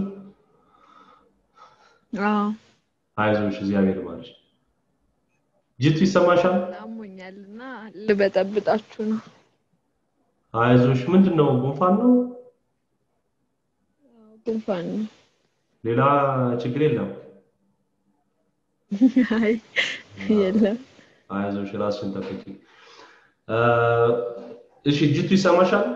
አዎ አይዞሽ፣ እግዚአብሔር ይማርሽ። ጅቱ ይሰማሻል? አሞኛል እና ልበጠብጣችሁ ነው። አይዞሽ። ምንድን ነው? ጉንፋን ነው? ጉንፋን ነው። ሌላ ችግር የለም። አይ የለም። አይዞሽ፣ ራስሽን ጠብቂ። እ፣ እሺ ጅቱ ይሰማሻል?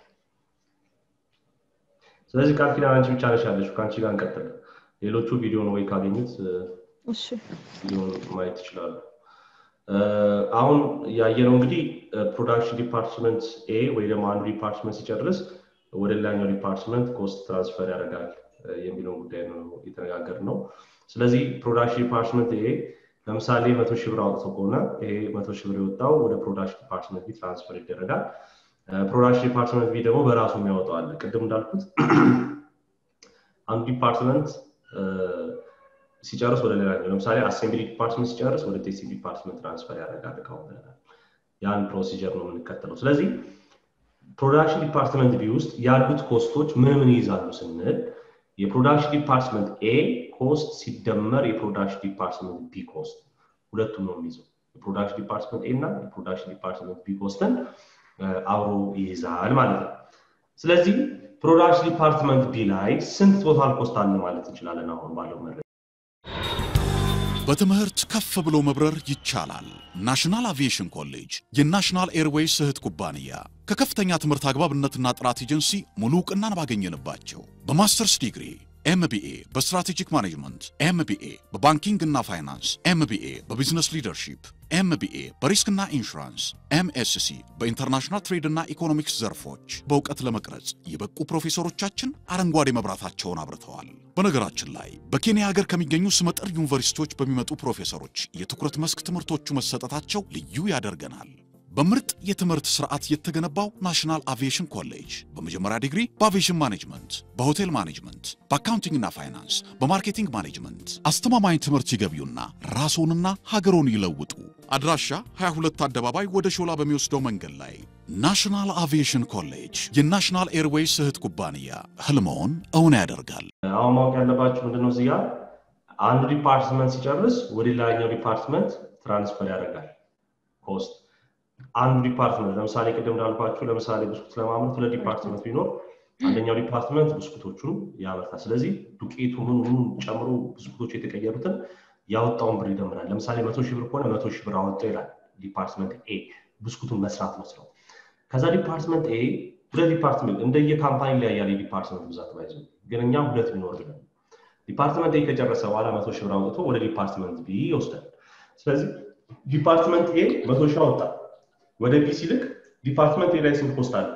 ስለዚህ ቃል ኪዳን አንቺ ብቻ ነሽ ያለሽው። ከአንቺ ጋር እንቀጥል። ሌሎቹ ቪዲዮን ወይ ካገኙት እ፣ እሺ ቪዲዮን ማየት ይችላሉ። እ፣ አሁን ያየነው እንግዲህ ፕሮዳክሽን ዲፓርትመንት ኤ ወይ ደግሞ አንዱ ዲፓርትመንት ሲጨርስ ወደ ሌላኛው ዲፓርትመንት ኮስት ትራንስፈር ያደርጋል እ፣ የሚለውን ጉዳይ ነው የተነጋገርነው። ስለዚህ ፕሮዳክሽን ዲፓርትመንት ኤ ለምሳሌ መቶ ሺህ ብር አውጥቶ ከሆነ ይሄ መቶ ሺህ ብር የወጣው ወደ ፕሮዳክሽን ዲፓርትመንት ቢ ትራንስፈር ይደረጋል። እ፣ ፕሮዳክሽን ዲፓርትመንት ቢ ደግሞ በራሱ የሚያወጣው አለ። ቅድም እንዳልኩት አንዱ ዲፓርትመንት እ፣ ሲጨርስ ወደ ሌላኛው ለምሳሌ አሴምብሊ ዲፓርትመንት ሲጨርስ ወደ ቴስቲንግ ዲፓርትመንት ትራንስፈር ያደርጋል እቃውን ብለናል። ያን ፕሮሲጀር ነው የምንከተለው። ስለዚህ ፕሮዳክሽን ዲፓርትመንት ቢ ውስጥ ያሉት ኮስቶች ምን ምን ይይዛሉ ስንል የፕሮዳክሽን ዲፓርትመንት ኤ ኮስት ሲደመር የፕሮዳክሽን ዲፓርትመንት ቢ ኮስት ሁለቱም ነው የሚይዘው። የፕሮዳክሽን ዲፓርትመንት ኤ እና የፕሮዳክሽን ዲፓርትመንት ቢ ኮስትን እ፣ አብሮ ይይዛል ማለት ነው። ስለዚህ ፕሮዳክሽን ዲፓርትመንት ቢ ላይ ስንት ቶታል ኮስት አለ ማለት እንችላለን አሁን ባለው መረጃ በትምህርት ከፍ ብሎ መብረር ይቻላል። ናሽናል አቪዬሽን ኮሌጅ የናሽናል ኤርዌይስ እህት ኩባንያ ከከፍተኛ ትምህርት አግባብነትና ጥራት ኤጀንሲ ሙሉ እውቅናን ባገኘንባቸው በማስተርስ ዲግሪ ኤምቢኤ በስትራቴጂክ ማኔጅመንት፣ ኤምቢኤ በባንኪንግ እና ፋይናንስ፣ ኤምቢኤ በቢዝነስ ሊደርሺፕ፣ ኤምቢኤ በሪስክና ኢንሹራንስ፣ ኤምኤስሲ በኢንተርናሽናል ትሬድ እና ኢኮኖሚክስ ዘርፎች በእውቀት ለመቅረጽ የበቁ ፕሮፌሰሮቻችን አረንጓዴ መብራታቸውን አብርተዋል። በነገራችን ላይ በኬንያ ሀገር ከሚገኙ ስመጥር ዩኒቨርሲቲዎች በሚመጡ ፕሮፌሰሮች የትኩረት መስክ ትምህርቶቹ መሰጠታቸው ልዩ ያደርገናል። በምርጥ የትምህርት ስርዓት የተገነባው ናሽናል አቪዬሽን ኮሌጅ በመጀመሪያ ዲግሪ በአቪዬሽን ማኔጅመንት፣ በሆቴል ማኔጅመንት፣ በአካውንቲንግና ፋይናንስ፣ በማርኬቲንግ ማኔጅመንት አስተማማኝ ትምህርት ይገቢውና ራስዎንና ሀገሮን ይለውጡ። አድራሻ 22 አደባባይ ወደ ሾላ በሚወስደው መንገድ ላይ ናሽናል አቪዬሽን ኮሌጅ የናሽናል ኤርዌይስ እህት ኩባንያ ህልመውን እውን ያደርጋል። አሁን ማወቅ ያለባችሁ ምንድነው እዚህ ጋር አንዱ ዲፓርትመንት ሲጨርስ ወደ ሌላኛው ዲፓርትመንት ትራንስፈር ያደርጋል ኮስት አንዱ ዲፓርትመንት ለምሳሌ ቅድም እንዳልኳችሁ ለምሳሌ ብስኩት ለማምረት ሁለት ዲፓርትመንት ቢኖር አንደኛው ዲፓርትመንት ብስኩቶቹን ያመርታል ስለዚህ ዱቄቱ ምን ምን ጨምሮ ብስኩቶቹ የተቀየሩትን ያወጣውን ብር ይደምራል ለምሳሌ መቶ ሺህ ብር ከሆነ መቶ ሺህ ብር አወጣው ይላል ዲፓርትመንት ኤ ብስኩቱን መስራት መስለው ከዛ ዲፓርትመንት ኤ ሁለት ዲፓርትመንት እንደየ ካምፓኒ ላይ ያለ ዲፓርትመንት ብዛት ባይዘ ግን እኛም ሁለት ቢኖር ብለን ዲፓርትመንት ኤ ከጨረሰ በኋላ መቶ ሺህ ብር አውጥቶ ወደ ዲፓርትመንት ቢ ይወስዳል ስለዚህ ዲፓርትመንት ኤ መቶ ሺህ አወጣ ወደ ቢ ሲልክ ዲፓርትመንት ኤ ላይ ስንት ኮስት አለ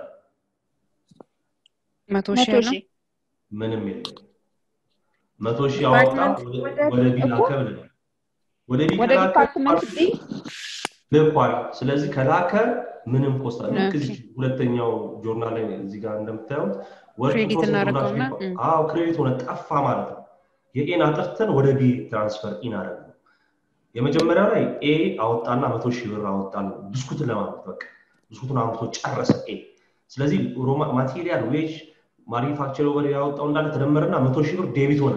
መቶ መቶ ሺህ ነው ሺህ ምንም የለም መቶ ሺህ አወጣ ዲፓርትመንት ወደ ቢ እኮ ላከ ብለናል ወደ ቢ ወደ ከላከ ዲፓርትመንት ቢ ልኳል ስለዚህ ከላከ ምንም ኮስት አለ ልክ ኦኬ። እዚህ ሁለተኛው ጆርናል ላይ እዚህ ጋር እንደምታዩት ወርክ ክሬዲት ፕሮሰስ እናደርገውና፣ ፕሮዳክሽን እም። አዎ ክሬዲት ሆነ ጠፋ ማለት ነው የኤን አጥርተን ወደ ቢ ትራንስፈር ኢን አደረግ ነው የመጀመሪያው ላይ ኤ አወጣና መቶ ሺህ ብር አወጣ ነው ብስኩትን ለማምረት በቃ ብስኩቱን አምርቶ ጨረሰ ኤ ስለዚህ ማቴሪያል ዌጅ ማኒፋክቸር ወደ ያወጣው እንዳለ ተደመረና መቶ ሺህ ብር ዴቢት ሆነ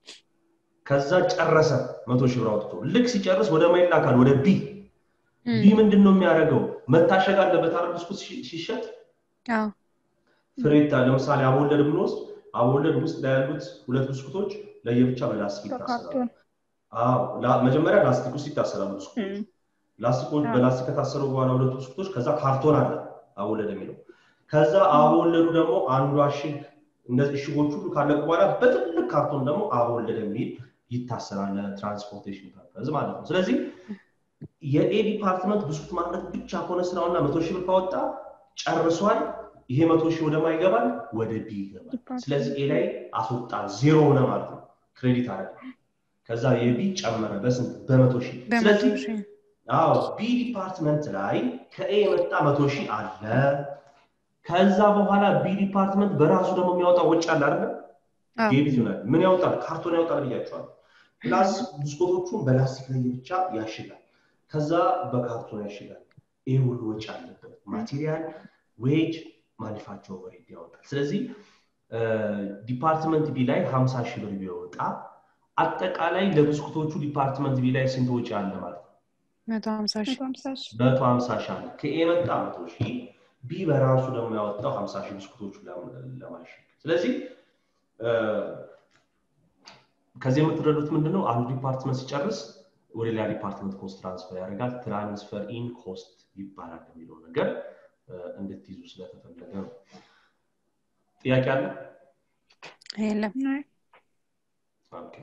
ከዛ ጨረሰ መቶ ሺህ ብር አውጥቶ ልክ ሲጨርስ ወደ ማን ይላካል ወደ ቢ እም፣ ቢ ምንድን ነው የሚያደርገው መታሸግ አለበት አይደል ብስኩት ሲ- ሲሸጥ አዎ ፍሬታ ለምሳሌ አቦወለድ ብንወስድ አቦወለድ ውስጥ ላይ ያሉት ሁለት ብስኩቶች ለየብቻ በላስቲክ ይታሰራሉ በካርቶን አዎ ላ- መጀመሪያ ላስቲክ ውስጥ ይታሰራሉ ብስኩቶች እም፣ ላስቲኮች አዎ። በላስቲክ ከታሰሩ በኋላ ሁለቱ ብስኩቶች ከዛ ካርቶን አለ አቦወለድ የሚለው ከዛ አቦወለዱ ደግሞ አንዱ አሽግ እነዚህ እሽጎች ሁሉ ካለቁ በኋላ በትልቅ ካርቶን ደግሞ አቦወለድ የሚል ይታሰራል ለትራንስፖርቴሽን ፐርፐዝ ማለት ነው ስለዚህ የኤ ዲፓርትመንት ብስኩት ማምረት ብቻ ከሆነ ስራውና መቶ ሺህ ብር ካወጣ ጨርሷል ይሄ መቶ ሺህ ወደማ ይገባል ወደ ቢ ይገባል ዲፓርትመንት ስለዚህ ኤ ላይ አስወጣ ዜሮ ሆነ ማለት ነው ክሬዲት አደረገ ከዛ የቢ ጨመረ በስንት በመቶ ሺህ በመቶ ስለዚህ ሺህ አዎ ቢ ዲፓርትመንት ላይ ከኤ የመጣ መቶ ሺህ አለ ከዛ በኋላ ቢ ዲፓርትመንት በራሱ ደግሞ የሚያወጣው ወጪ አለ አይደለ አዎ። ዴቢት ይሆናል ምን ያወጣል ካርቶን ያወጣል ብያቸዋል ፕላስ ብስኮቶቹን በላስቲክ ላይ ብቻ ያሽጋል ከዛ በካርቶን ያሽጋል ይህ ሁሉ ወጪ አለበት ማቴሪያል ዌጅ ማኒፋክቸር ኦቨርሄድ ያወጣል ስለዚህ ዲፓርትመንት ቢ ላይ 50 ሺህ ብር ቢወጣ አጠቃላይ ለብስኩቶቹ ዲፓርትመንት ቢ ላይ ስንት ወጪ አለ ማለት ነው መቶ ሀምሳ ሺህ መቶ ሀምሳ ሺህ መቶ ሀምሳ ሺህ አለ ከኤ መጣ መቶ ሺህ ቢ በራሱ ደግሞ ያወጣው ሀምሳ ሺህ ብስኩቶቹ ለማሸግ ስለዚህ እ፣ ከዚህ የምትረዱት ምንድነው አንዱ ዲፓርትመንት ሲጨርስ ወደ ሌላ ዲፓርትመንት ኮስት ትራንስፈር ያደርጋል ትራንስፈር ኢን ኮስት ይባላል የሚለው ነገር እ፣ እንድትይዙ ስለተፈለገ ነው ጥያቄ አለ የለም ኦኬ።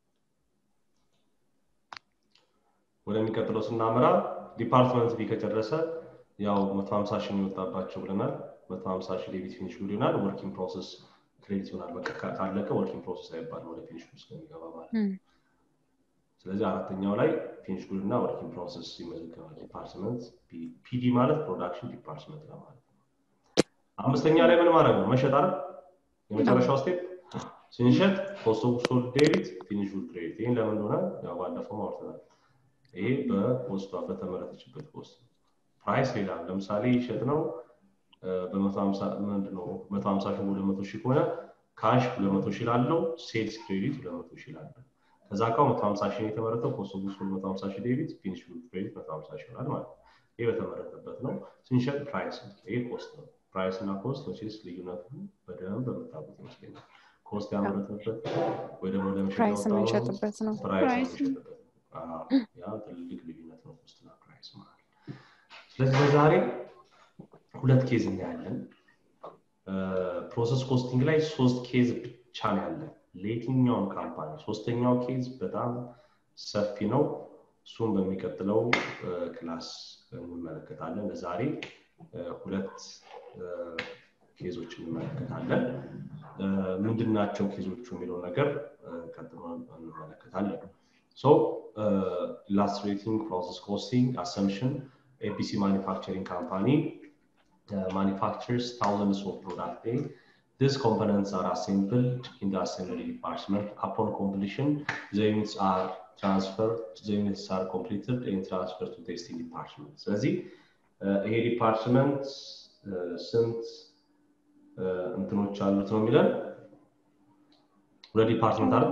ወደሚቀጥለው ስናመራ ዲፓርትመንት ቢ ከጨረሰ ያው 150 ሺህ የሚወጣባቸው ብለናል 150 ሺህ ዴቢት ፊኒሽ ጉድ ይሆናል ወርኪንግ ፕሮሰስ ክሬዲት ይሆናል በቃ ካ- ካለቀ ወርኪንግ ፕሮሰስ አይባልም ወደ ፊኒሽ ጉድ ስለሚገባ ማለት ነው እም፣ ስለዚህ አራተኛው ላይ ፊኒሽ ጉድ እና ወርኪንግ ፕሮሰስ ይመዘገባል ዲፓርትመንት ፒዲ ማለት ፕሮዳክሽን ዲፓርትመንት ነው ማለት ነው አምስተኛ ላይ ምን ማድረግ ነው መሸጥ አይደል የመጨረሻው ስቴፕ ስንሸጥ ኮስት ኦፍ ሶልድ ዴቢት ፊኒሽ ጉድ ክሬዲት ይህን ለምን እንደሆነ ያው ባለፈው አውርተናል ይሄ በኮስቷ በተመረተችበት ኮስት ነው ፕራይስ ሌላ ነው። ለምሳሌ ይሸጥ ነው በመቶ ሀምሳ ምንድን ነው መቶ ሀምሳ ሺህ ወደ መቶ ሺህ ከሆነ ካሽ ሁለት መቶ ሺህ ላለው ሴልስ ክሬዲት ሁለት መቶ ሺህ ላለው ከዛ እቃው መቶ ሀምሳ ሺህ ነው የተመረተው ኮስት ኦፍ ጉድስ መቶ ሀምሳ ሺህ ዴቢት ፊኒሽ ጉድ ክሬዲት መቶ ሀምሳ ሺህ ይሆናል ማለት ነው ይሄ በተመረተበት ነው ስንሸጥ ፕራይስ ነው ይሄ ኮስት ነው ፕራይስ እና ኮስት መቼስ ልዩነቱ በደንብ በምታውቁት ይመስለኛል ኮስት ያመረትንበት ወይ ደግሞ ለመሸጥ ፕራይስ ያወጣነው የምንሸጥበት ነው ፕራይስ ፕራይስ የምንሸጥበት ነው አዎ፣ ያ ትልቅ ልዩነት ነው ኮስትና ፕራይስ ማለት ስለዚህ በዛሬ ሁለት ኬዝ እናያለን ፕሮሰስ ኮስቲንግ ላይ ሶስት ኬዝ ብቻ ነው ያለን ለየትኛውም ካምፓኒ ሶስተኛው ኬዝ በጣም ሰፊ ነው እሱም በሚቀጥለው ክላስ እንመለከታለን ለዛሬ እ፣ ሁለት እ፣ ኬዞች እንመለከታለን እ፣ ምንድናቸው ኬዞቹ የሚለው ነገር እ፣ ቀጥሎ እንመለከታለን ሶ ኢላስትሬቲንግ ፕሮሰስ ኮስቲንግ አሰምሽን ኤቢሲ ማኒፋክቸሪንግ ካምፓኒ manufactures thousands of product A. These components are assembled in the assembly department. Upon completion, the units are transferred, the units are completed and transferred to testing department. ስለዚህ ይሄ ዲፓርትመንት ስንት እንትኖች አሉት ነው የሚለን ሁለት ዲፓርትመንት አለ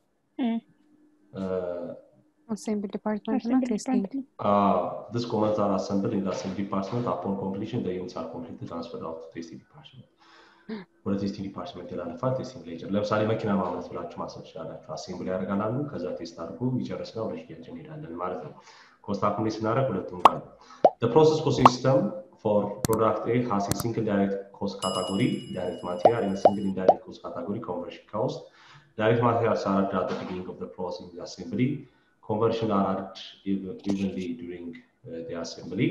አሴምብል ዲፓርትመንት እና ቴስቲንግ Uh, these components are assembled in the assembly department. Upon completion, the units are completely transferred out to testing department. ወደ ቴስቲንግ ዲፓርትመንት ይላልፋል። ቴስቲንግ ላይ ይጨርሳል። ለምሳሌ መኪና ማምረት ብላችሁ ማሰብ ትችላላችሁ። አሴምብል ያደርጋሉ፣ ከዛ ቴስት አድርጎ ይጨርስና ወደ ሽያጭ እንሄዳለን ማለት ነው። ኮስት አኩሙሌት ስናደርግ ሁለቱም ጋር The process cost system for product A has a single direct cost category, direct material, and a single indirect cost category, conversion cost. Direct materials are added at the beginning of the process in the assembly. Conversion are added even- evenly during uh, the assembly.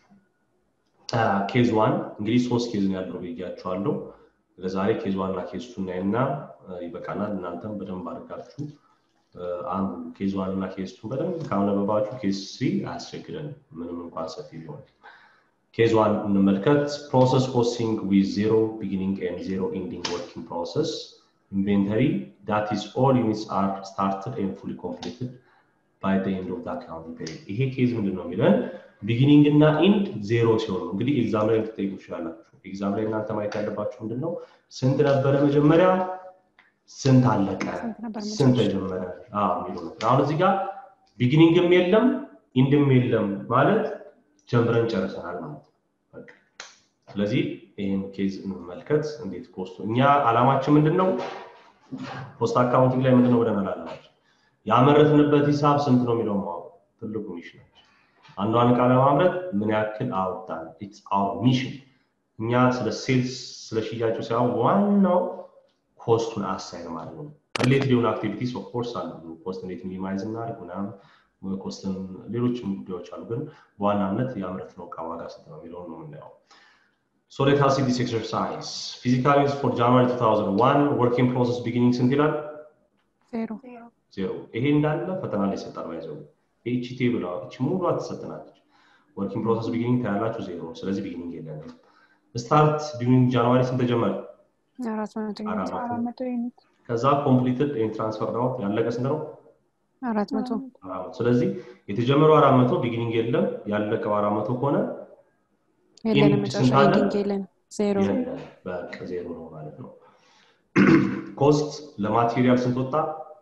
ኬዝ ዋን እንግዲህ ሶስት ኬዝ ነው ያለው ብያችኋለሁ። ለዛሬ ኬዝ ዋን እና ኬዝ ቱ እናይና እ፣ ይበቃናል። እናንተም በደንብ አድርጋችሁ እ፣ አንብቡ። ኬዝ ዋን እና ኬዝ ቱ በደንብ ካነበባችሁ ኬዝ ስሪ አያስቸግረንም፣ ምንም እንኳን ሰፊ ቢሆን። ኬዝ ዋን እንመልከት። ፕሮሰስ ኮስቲንግ ዊዝ ዜሮ ቢጊኒንግ ኤንድ ዜሮ ኤንዲንግ ወርኪንግ ፕሮሰስ ኢንቬንተሪ ዳት ኢዝ ኦል ዩኒትስ አር ስታርትድ ኤንድ ፉሊ ኮምፕሊትድ ባይ ዘ ኤንድ ኦፍ ዘ አካውንቲንግ ፔሪድ። ይሄ ኬዝ ምንድን ነው የሚለን ቢጊኒንግ እና ኢንድ ዜሮ ሲሆን ነው። እንግዲህ ኤግዛም ላይ ልትጠይቁ ትችላላችሁ። ኤግዛም ላይ እናንተ ማየት ያለባችሁ ምንድን ነው? ስንት ነበረ መጀመሪያ፣ ስንት አለቀ፣ ስንት ነበር ስንት መጨረሻ? ተጀመረ አዎ የሚለው ነው። አሁን እዚህ ጋር ቢጊኒንግም የለም ኢንድም የለም ማለት ጀምረን ጨርሰናል ማለት ነው። በቃ። ስለዚህ ይህን ኬዝ እንመልከት። እንዴት ኮስቱ እኛ አላማችን ምንድን ነው? ፖስት አካውንቲንግ ላይ ምንድን ነው ብለናል አላማችን ያመረትንበት ሂሳብ ስንት ነው የሚለው ማወቅ ትልቁ ሚሽን ነው። አንዷን እቃ ለማምረት ምን ያክል አወጣን? ኢትስ አወር ሚሽን። እኛ ስለ ሴልስ ስለ ሽያጩ ሳይሆን ዋናው ኮስቱን አሳይን ማለት ነው። ሪሌትድ የሆኑ አክቲቪቲስ ኦፍኮርስ አሉ። ኮስት እንዴት ሚኒማይዝ እናድርግ ምናምን ኮስትን ሌሎችም ጉዳዮች አሉ። ግን በዋናነት ያመረትነው እቃ ዋጋ ስንት ነው የሚለውን ነው የምናየው። So let us see this exercise. Physical units for January 2001 working process beginning ስንት ይላል? ዜሮ ዜሮ። ይሄ እንዳለ ፈተና ላይ ይሰጣል። ባይዘው ይቺ ቴብል እቺ ሙሉ ትሰጠናለች። ወርኪንግ ፕሮሰስ ቢጊኒንግ ታያላችሁ ዜሮ። ስለዚህ ቢጊኒንግ የለንም። ስታርት ዲዩሪንግ ጃንዋሪ ስንት ተጀመረ? አራት መቶ አራት ዩኒት አራት መቶ ዩኒት ከዛ ኮምፕሊትድ ኤንድ ትራንስፈር አውት ያለቀ ስንት ነው? አራት መቶ አራት መቶ። ስለዚህ የተጀመረው አራት መቶ ቢጊኒንግ የለም። ያለቀው አራት መቶ ከሆነ የለንም ኢንድ መጨረሻ ስንት አለ? ኤንዲንግ የለን ዜሮ የለም። በቃ ዜሮ ነው ማለት ነው። ኮስት ለማቴሪያል ስንት ወጣ?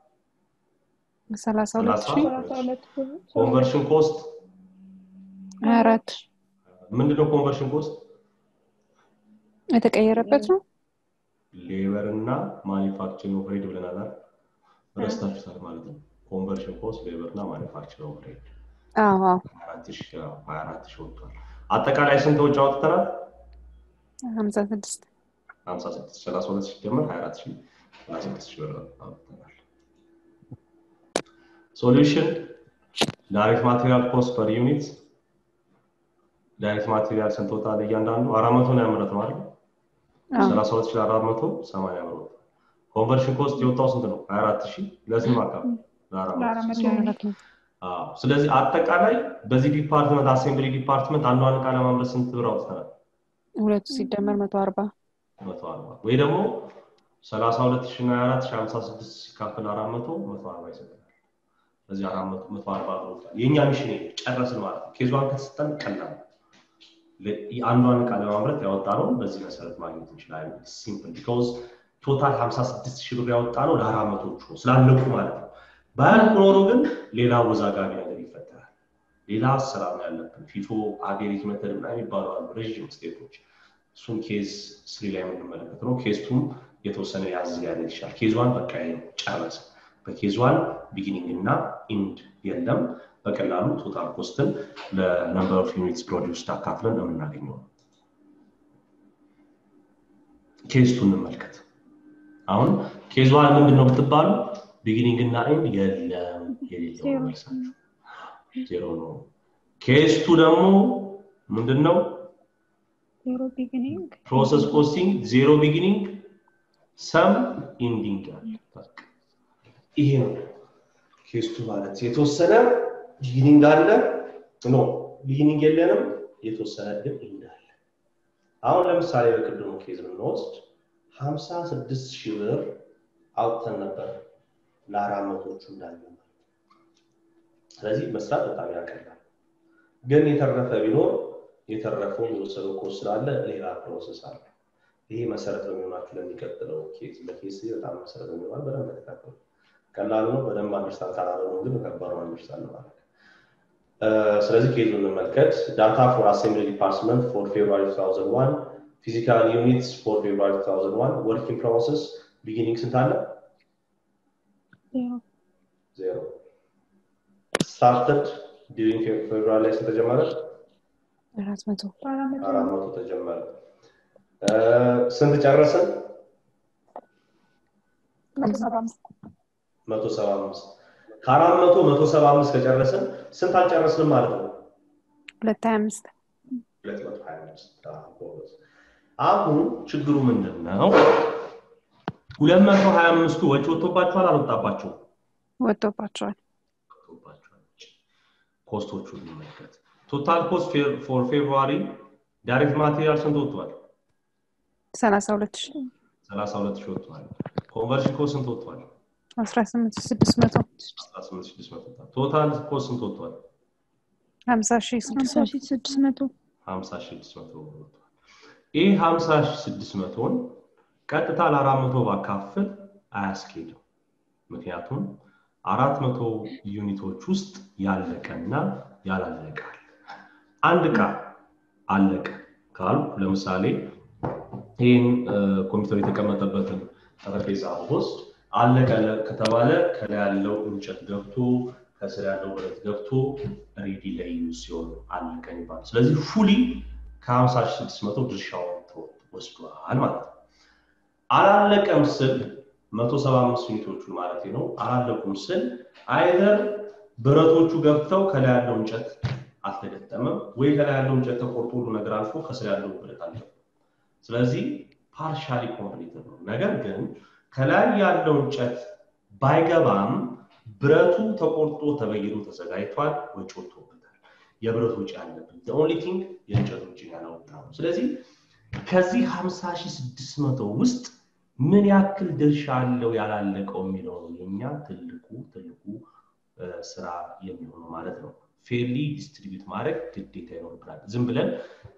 ሰላሳ ሁለት ሰላሳ ሺህ ሰላሳ ሁለት ብር ኮንቨርሽን ኮስት ሀያ አራት ምንድነው? ኮንቨርሽን ኮስት የተቀየረበት ነው ሌበር እና ማኒፋክቸሪንግ ኦፕሬት ብለናል አይደል? ረስታችሁታል ማለት ነው። ኮንቨርሽን ኮስት ሌበር እና ማኒፋክቸሪንግ ኦፕሬት አዎ አዎ 24 ሺህ ወጥቷል። አጠቃላይ ስንት ወጪ አውጥተናል? ሀምሳ ስድስት 56 32 ሲደመር 24 ሺህ 26 ሺህ ብር አውጥተናል። ሶሉሽን ዳይሬክት ማቴሪያል ኮስት ፐር ዩኒት ዳይሬክት ማቴሪያል ስንት ወጣ? እያንዳንዱ አራት መቶ ነው ያመረትነው አይደል? አዎ 32480 ብር ወጣ። ኮንቨርሽን ኮስት የወጣው ስንት ነው? 24000 ለስንት ማካፈል? ለአራት ለአራት መቶ መቶ ዩኒት አራት ነው አዎ። ስለዚህ አጠቃላይ በዚህ ዲፓርትመንት አሴምብሊ ዲፓርትመንት አንዷን እቃ ለማምረት ስንት ብር አውጥተናል? ሁለቱ ሲደመር መቶ አርባ መቶ አርባ ወይ ደግሞ ሰላሳ ሁለት ሺ እና አራት ሺ ሀምሳ ስድስት ሲካፈል አራት መቶ መቶ አርባ ይሰጠናል። ስለዚህ አራት መቶ መቶ አርባ ብር ወጣ። የእኛ ሚሽን ይሄ ጨረስን ማለት ነው። ኬዟን ከተሰጠን ቀላል ነው። ለ- አንዷን እቃ ለማምረት ያወጣ ነው በዚህ መሰረት ማግኘት እንችላለን። ሲምፕል ቢካዝ ቶታል ሀምሳ ስድስት ሺህ ብር ያወጣ ነው ለአራት መቶቹ ነው ስላለቁ ማለት ነው። ባያልቁ ኖሮ ግን ሌላ ወዛጋቢ ነገር ይፈጠራል። ሌላ አሰራር ነው ያለብን። ፊቶ አቬሬጅ መተድ ምናምን የሚባሉ አሉ ረዥም ስቴፖች እሱም ኬዝ ስሪ ላይ የምንመለከት ነው። ኬዝ ቱም የተወሰነ ያዝ ያለ ይችላል። ኬዝ ዋን በቃ ይሄ ነው ጨረሰ። በኬዝ ዋን ቢጊኒንግ እና ኢንድ የለም። በቀላሉ ቶታል ኮስትን ለነምበር ኦፍ ዩኒትስ ፕሮዲውስድ አካፍለን የምናገኘው ነው። ኬዝ ቱ እንመልከት። አሁን ኬዝ ዋን ምንድን ነው ብትባሉ ቢጊኒንግ እና ኢንድ የለም የሌለው ዜሮ። ነው መልሳችሁ ዜሮ ነው። ኬዝ ቱ ደግሞ ምንድን ነው? ዜሮ ቢጊኒንግ ፕሮሰስ ኮስቲንግ ዜሮ ቢጊኒንግ ሰም ኢንዲንግ ያለ በቃ ይሄ ነው ኬስቱ ማለት የተወሰነ ቢጊኒንግ አለ ኖ ቢጊኒንግ የለንም የተወሰነ ግን እንዳለ አሁን ለምሳሌ በቅድሙ ኬዝ ብንወስድ ሀምሳ ስድስት ሺህ ብር አውጥተን ነበር ለአራት መቶቹ እንዳለ ስለዚህ መስራት በጣም ያቀላል ግን የተረፈ ቢኖር የተረፈውን የወሰደው ኮርስ ስላለ ሌላ ፕሮሰስ አለ ይሄ መሰረት ነው የሚሆናችሁ ለሚቀጥለው ኬዝ ለኬዝ በጣም መሰረት ነው የሚሆናል በደንብ ተከታተሉ ቀላሉ ነው በደንብ አንደርስታንድ ካላደረጉ ግን ከባድ ነው አንደርስታንድ ማለት ስለዚህ ኬዙን እንመልከት ዳታ ፎር አሴምብሊ ዲፓርትመንት ፎር ፌብሩዋሪ 2001 ፊዚካል ዩኒትስ ፎር ፌብሩዋሪ 2001 ወርኪንግ ፕሮሰስ ቢጊኒንግ ስንት አለ ዜሮ ስታርተድ ዲሪንግ ፌብሩዋሪ ላይ ስንት ተጀመረ አራት መቶ አራት መቶ ተጀመረ ስንት ጨረስን መቶ ሰባ አምስት ከአራት መቶ መቶ ሰባ አምስት ከጨረስን ስንት አልጨረስንም ማለት ነው ሁለት ሀያ አምስት ሁለት መቶ ሀያ አምስት አሁን ችግሩ ምንድን ነው ሁለት መቶ ሀያ አምስቱ ወጪ ወጥቶባቸዋል አልወጣባቸው ወጥቶባቸዋል ወጥቶባቸዋል ኮስቶቹ እንመልከት ቶታል ኮስት ፎር ፌብሩዋሪ ዳይሬክት ማቴሪያል ስንት ወጥቷል ሰላሳ ሁለት ሺ ሰላሳ ሁለት ሺህ ወጥቷል ኮንቨርሽን ኮስት ስንት ወጥቷል አስራ ስምንት ስድስት መቶ አስራ ስምንት ስድስት መቶ ቶታል ኮስት ስንት ወጥቷል ሀምሳ ሺ ስድስት ሀምሳ ሺህ ስድስት መቶ ሀምሳ ሺህ ስድስት መቶ ወጥቷል ይህ ሀምሳ ሺህ ስድስት መቶን ቀጥታ ለአራት መቶ ባካፍል አያስኬድም ምክንያቱም አራት መቶ ዩኒቶች ውስጥ ያለቀና ያላለቃል አንድ እቃ አለቀ ካልኩ ለምሳሌ ይህን ኮምፒውተር የተቀመጠበትን ጠረጴዛ ውስጥ አለቀ ከተባለ ከላይ ያለው እንጨት ገብቶ ከስር ያለው ብረት ገብቶ ሬዲ ለዩዝ ሲሆን አለቀ ይባላል ስለዚህ ፉሊ ከ5600 ድርሻውን ወስዷል ማለት ነው አላለቀም ስል 175 ዩኒቶቹን ማለት ነው አላለቁም ስል አይዘር ብረቶቹ ገብተው ከላይ ያለው እንጨት አልተገጠመም ወይ ከላይ ያለው እንጨት ተቆርጦ ሁሉ ነገር አልፎ ከስር ያለው ብረት አልገባም ስለዚህ ፓርሻሊ ኮምፕሊትድ ነው ነገር ግን ከላይ ያለው እንጨት ባይገባም ብረቱ ተቆርጦ ተበይዶ ተዘጋጅቷል ወጪ ወጥቶበታል የብረት ወጪ አለብን ኦንሊ ቲንግ የእንጨት ወጪ ያላወጣ ነው ስለዚህ ከዚህ 50600 ውስጥ ምን ያክል ድርሻ አለው ያላለቀው የሚለው ነው የኛ ትልቁ ትልቁ ስራ የሚሆነው ማለት ነው ፌርሊ ዲስትሪቢዩት ማድረግ ግዴታ ይኖርብናል ዝም ብለን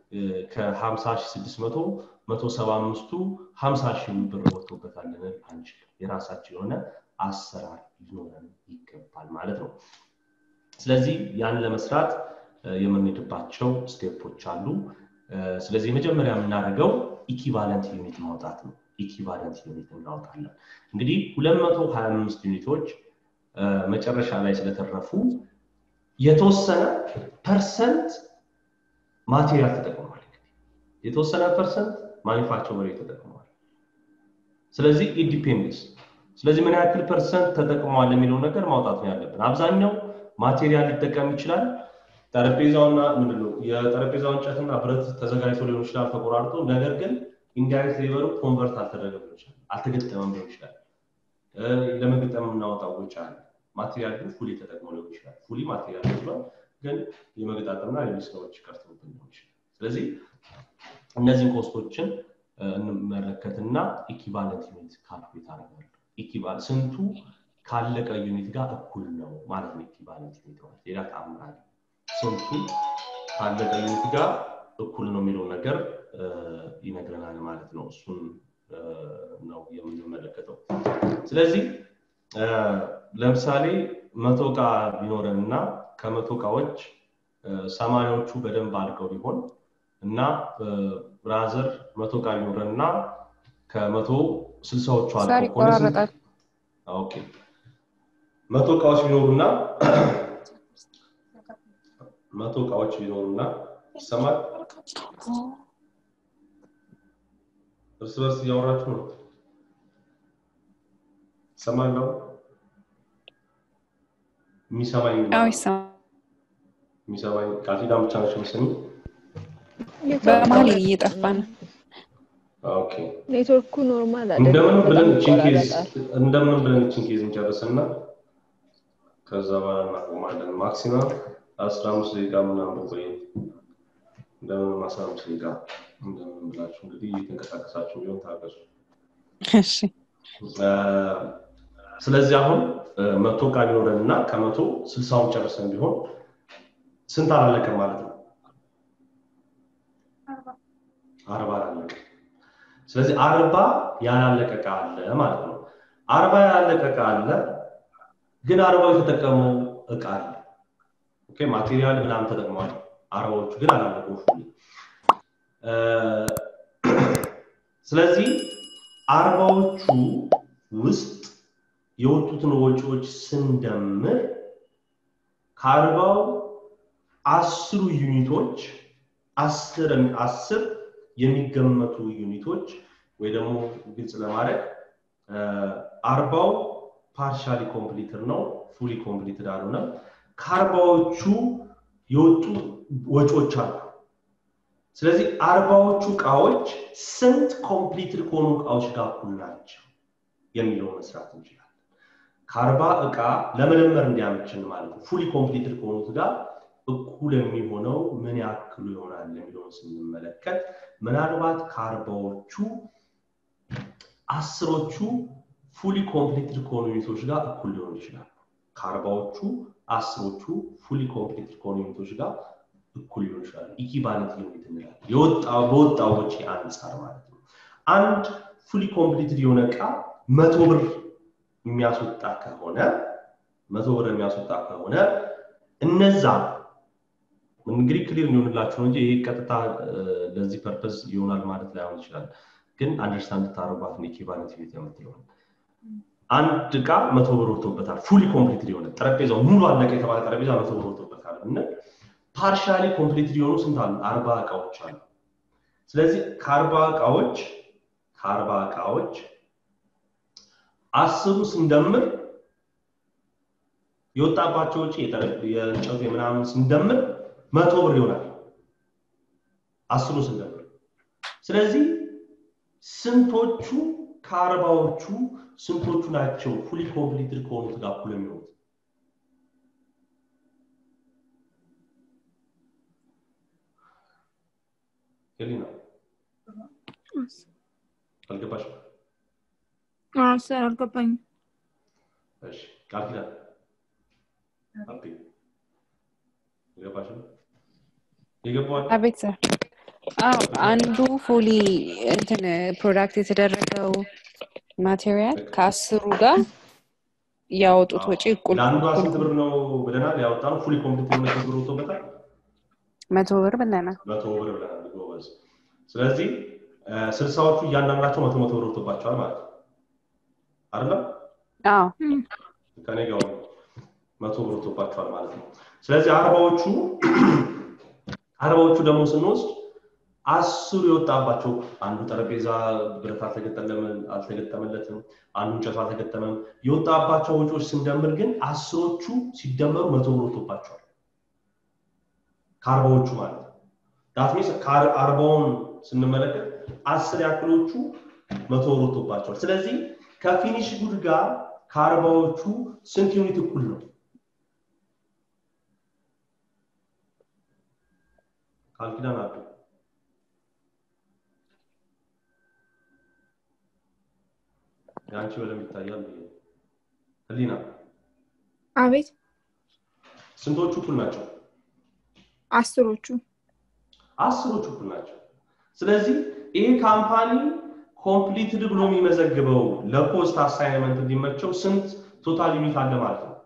ከ50600 175ቱ 50 ሺህ ብር ወጥቶበታል ልንል አንችልም የራሳችን የሆነ አሰራር ሊኖረን ይገባል ማለት ነው ስለዚህ ያን ለመስራት የምንሄድባቸው ስቴፖች አሉ ስለዚህ መጀመሪያ የምናደርገው ኢኪቫለንት ዩኒት ማውጣት ነው ኢኪቫለንት ዩኒት እናወጣለን እንግዲህ 225 ዩኒቶች መጨረሻ ላይ ስለተረፉ የተወሰነ ፐርሰንት ማቴሪያል ተጠቅሟል የተወሰነ ፐርሰንት ማኒፋክቸሪ ተጠቅመዋል ስለዚህ ኢንዲፔንደንስ ስለዚህ ምን ያክል ፐርሰንት ተጠቅመዋል የሚለው ነገር ማውጣት ነው ያለብን አብዛኛው ማቴሪያል ሊጠቀም ይችላል ጠረጴዛውና ምንድነው የጠረጴዛው እንጨትና ብረት ተዘጋጅቶ ሊሆን ይችላል ተቆራርጦ ነገር ግን ኢንዳይሬክት ሌበሩ ኮንቨርት አልተደረገ ሊሆን ይችላል አልተገጠመም ሊሆን ይችላል ለመገጠም የምናወጣው ወጪ አለ ማቴሪያል ግን ፉሊ ተጠቅሞ ሊሆን ይችላል ፉሊ ማቴሪያል ይችላል ግን የመገጣጠምና ሌሎች ስራዎች ቀርተውብን ሊሆን ይችላል ስለዚህ እነዚህን ኮስቶችን እንመለከትና ኢኪቫለንት ዩኒት ካልኩሌት አደርጋለሁ ኢኪቫል ስንቱ ካለቀ ዩኒት ጋር እኩል ነው ማለት ነው ኢኪቫለንት ዩኒት ማለት ሌላ ተአምር ስንቱ ካለቀ ዩኒት ጋር እኩል ነው የሚለው ነገር ይነግረናል ማለት ነው እሱን ነው የምንመለከተው ስለዚህ ለምሳሌ መቶ እቃ ቢኖረን እና ከመቶ እቃዎች ሰማኒዎቹ በደንብ አድርገው ቢሆን እና ብራዘር መቶ እቃ ቢኖረን እና ከመቶ ስልሳዎቹ ይቆራረጣል ኦኬ መቶ እቃዎች ቢኖሩና መቶ እቃዎች ቢኖሩና ይሰማል እርስ በርስ እያወራችሁ ነው ይሰማለሁ የሚሰማኝ የሚሰማኝ ቃፊዳን ብቻ ነች ምስኝ በመሀል እየጠፋ ነው ኦኬ ኔትወርኩ ኖርማል እንደምን ብለን እችን ኬዝ እንደምን ብለን እችን ኬዝ እንጨርስና ከዛ በኋላ እናቆማለን ማክሲመም አስራ አምስት ደቂቃ ምናምን ቆይ እንደምንም አስራ አምስት ደቂቃ እንደምንም ብላችሁ እንግዲህ እየተንቀሳቀሳችሁ ቢሆን ታገሱ። እሺ እ፣ ስለዚህ አሁን እ፣ መቶ ዕቃ ቢኖረን እና ከመቶ ስልሳውን ጨርሰን ቢሆን ስንት አላለቀም ማለት ነው? አርባ አላለቀ። ስለዚህ አርባ ያላለቀ ዕቃ አለ ማለት ነው። አርባ ያላለቀ ዕቃ አለ፣ ግን አርባው የተጠቀመው ዕቃ አለ። ኦኬ ማቴሪያል ምናምን ተጠቅመዋል። አርባዎቹ ግን አላለቁም። ፉሊ እ፣ ስለዚህ አርባዎቹ ውስጥ የወጡትን ወጪዎች ስንደምር ከአርባው አስሩ ዩኒቶች አስር አስር የሚገመቱ ዩኒቶች ወይ ደግሞ ግልጽ ለማድረግ እ፣ አርባው ፓርሻሊ ኮምፕሊትድ ነው፣ ፉሊ ኮምፕሊትድ አልሆነም። ከአርባዎቹ የወጡ ወጪዎች አሉ። ስለዚህ አርባዎቹ እቃዎች ስንት ኮምፕሊትድ ከሆኑ እቃዎች ጋር እኩል ናቸው የሚለው መስራት እንችላለን። ከአርባ እቃ ለመደመር እንዲያመችን ማለት ነው። ፉሊ ኮምፕሊትድ ከሆኑት ጋር እኩል የሚሆነው ምን ያክሉ ይሆናል የሚለውን ስንመለከት ምናልባት ከአርባዎቹ አስሮቹ ፉሊ ኮምፕሊትድ ከሆኑ ዩኒቶች ጋር እኩል ሊሆኑ ይችላሉ። ከአርባዎቹ አስሮቹ ፉሊ ኮምፕሊትድ ከሆኑ ዩኒቶች ጋር እኩል ሊሆኑ ይችላሉ። ኢኪቫለንት ዩኒት እንላለን። የወጣው በወጣው ወጪ አንጻር ማለት ነው። አንድ ፉሊ ኮምፕሊትድ የሆነ እቃ መቶ ብር የሚያስወጣ ከሆነ መቶ ብር የሚያስወጣ ከሆነ እነዛ እንግዲህ ክሊር እንዲሆንላችሁ ነው እንጂ ይህ ቀጥታ እ፣ ለዚህ ፐርፐዝ ይሆናል ማለት ላይሆን ይችላል። ግን አንደርስታንድ ታደርጓት ኢኪቫለንት ዩኒት የምትለውን አንድ እቃ መቶ ብር ወጥቶበታል። ፉሊ ኮምፕሊትድ የሆነ ጠረጴዛው ሙሉ አለቀ የተባለ ጠረጴዛ መቶ ብር ወጥቶበታል ብንል ፓርሻሊ ኮምፕሊትድ የሆኑ ስንት አሉ? አርባ እቃዎች አሉ። ስለዚህ ከአርባ እቃዎች ከአርባ እቃዎች አስሩ ስንደምር የወጣባቸው ወጪ የጠረ- የእንጨቱ የምናምን ስንደምር መቶ ብር ይሆናል። አስሩ ስንደምር ስለዚህ ስንቶቹ ከአርባዎቹ ስንቶቹ ናቸው ፉሊ ኮምፕሊትድ ከሆኑት ጋር እኩል የሚሆኑት? ሄሊና አልገባሽም? ሰር አልገባኝም። እሺ ቃል ኪዳን አቤ አልገባሽም? የገባዋል አቤት ሰር አዎ አንዱ ፉሊ እንትን ፕሮዳክት የተደረገው ማቴሪያል ከአስሩ ጋር ያወጡት ወጪ እኩል ለአንዷ ስንት እኩል ብር ነው ብለናል? ያወጣ ነው ፉሊ ኮምፕሊት የሆነ ስንት ብር ወጥቶበታል? መቶ ብር ብለናል። መቶ ብር ብለናል። ጎበዝ። ስለዚህ እ፣ ስልሳዎቹ እያንዳንዳቸው መቶ መቶ ብር ወጥቶባቸዋል ማለት ነው አይደለም? አዎ ከኔ ጋር ሁኑ። መቶ ብር ወጥቶባቸዋል ማለት ነው። ስለዚህ አርባዎቹ አርባዎቹ ደግሞ ስንወስድ አስሩ የወጣባቸው አንዱ ጠረጴዛ ብረት አልተገጠመ- አልተገጠመለትም፣ አንዱ እንጨቱ አልተገጠመም። የወጣባቸው ወጪዎች ስንደምር ግን አስሮቹ ሲደመሩ መቶ ብር ወጥቶባቸዋል ከአርባዎቹ ማለት ነው። ዳትሚስ አርባውን ስንመለከት አስር ያክሎቹ መቶ ብር ወጥቶባቸዋል። ስለዚህ ከፊኒሽ ጉድ ጋር ከአርባዎቹ ስንት ዩኒት እኩል ነው? ቃል ኪዳን አሉ የአንቺ በደንብ ይታያል ብዬ ነው። ህሊና አቤት ስንቶቹ እኩል ናቸው? አስሮቹ አስሮቹ እኩል ናቸው። ስለዚህ ይህ ካምፓኒ ኮምፕሊትድ ብሎ የሚመዘግበው ለፖስት አሳይንመንት እንዲመቸው ስንት ቶታል ዩኒት አለ ማለት ነው?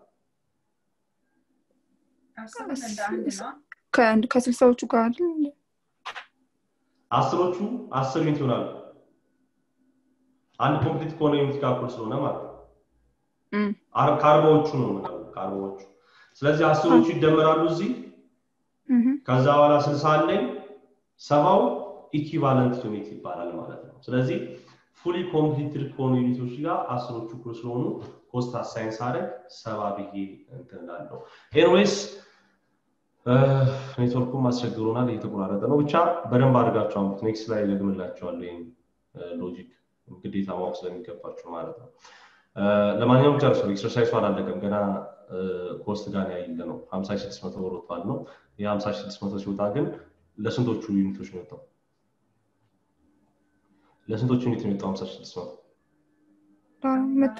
ከአንድ ከስልሳዎቹ ጋር አይደል እንዴ? አስሮቹ አስር ዩኒት ይሆናሉ። አንድ ኮምፕሊት ከሆነ ዩኒት ጋር እኩል ስለሆነ ማለት ነው። እም፣ አር- ከአርባዎቹ ነው የምለው ከአርባዎቹ። ስለዚህ አስሮቹ ይደመራሉ እዚህ እህ፣ ከዛ በኋላ ስልሳ አለኝ ሰባው ኢኪቫለንት ዩኒት ይባላል ማለት ነው። ስለዚህ ፉሊ ኮምፕሊትድ ከሆኑ ዩኒቶች ጋር አስሮቹ እኩል ስለሆኑ ኮስት አሳይን ሳደርግ ሰባ ብዬ እንትን እላለሁ። ኤንዌይስ ኔትወርኩም አስቸግሮናል፣ እየተቆራረጠ ነው። ብቻ በደንብ አድርጋችሁ አንብቡት። ኔክስት ላይ ደግምላችኋለሁ። ይህን ሎጂክ ግዴታ ማወቅ ስለሚገባችሁ ማለት ነው። ለማንኛውም ጨርሶ ኤክሰርሳይሱ አላለቀም ገና ኮስት ጋር ያይለ ነው ሀምሳ ሺህ ስድስት መቶ ብር ወጥቷል ነው ይህ ሀምሳ ሺህ ስድስት መቶ ሲወጣ ግን ለስንቶቹ ዩኒቶች ነው የወጣው ለስንቶቹ ዩኒት ነው የወጣው ሀምሳ ሺህ ስድስት መቶ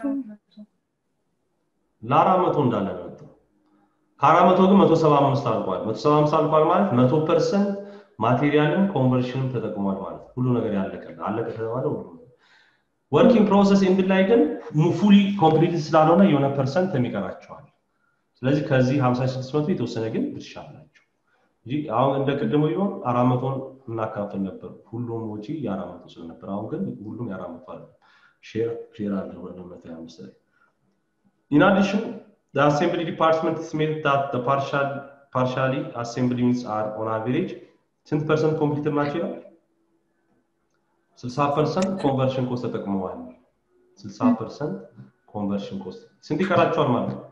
ለአራት መቶ እንዳለ ነው የወጣው ከአራት መቶ ግን መቶ ሰባ አምስት አልቋል መቶ ሰባ አምስት አልቋል ማለት መቶ ፐርሰንት ማቴሪያልም ኮንቨርሽንም ተጠቅሟል ማለት ሁሉ ነገር ያለቀ አለቀ ከተባለ ሁሉ ወርኪንግ ፕሮሰስ ኤንድ ላይ ግን ፉሊ ኮምፕሊት ስላልሆነ የሆነ ፐርሰንት የሚቀራቸዋል ስለዚህ ከዚህ 56 መቶ የተወሰነ ግን ድርሻ አላቸው እንጂ አሁን እንደ ቅድሙ ቢሆን አራት መቶን እናካፍል ነበር ሁሉም ወጪ የአራት መቶ ስለነበር አሁን ግን ሁሉም የአራት መቶ አለ ሼር ሼር አለ ወደ መቶ አምስት ላይ In addition, the assembly department estimated that the partial partially assembled units are on average ስንት ፐርሰንት ኮምፒውተር ናቸው ይላል? 60 ፐርሰንት ኮንቨርሽን ኮስት ተጠቅመዋል። 60 ፐርሰንት ኮንቨርሽን ኮስት ስንት ይቀራቸዋል ማለት ነው?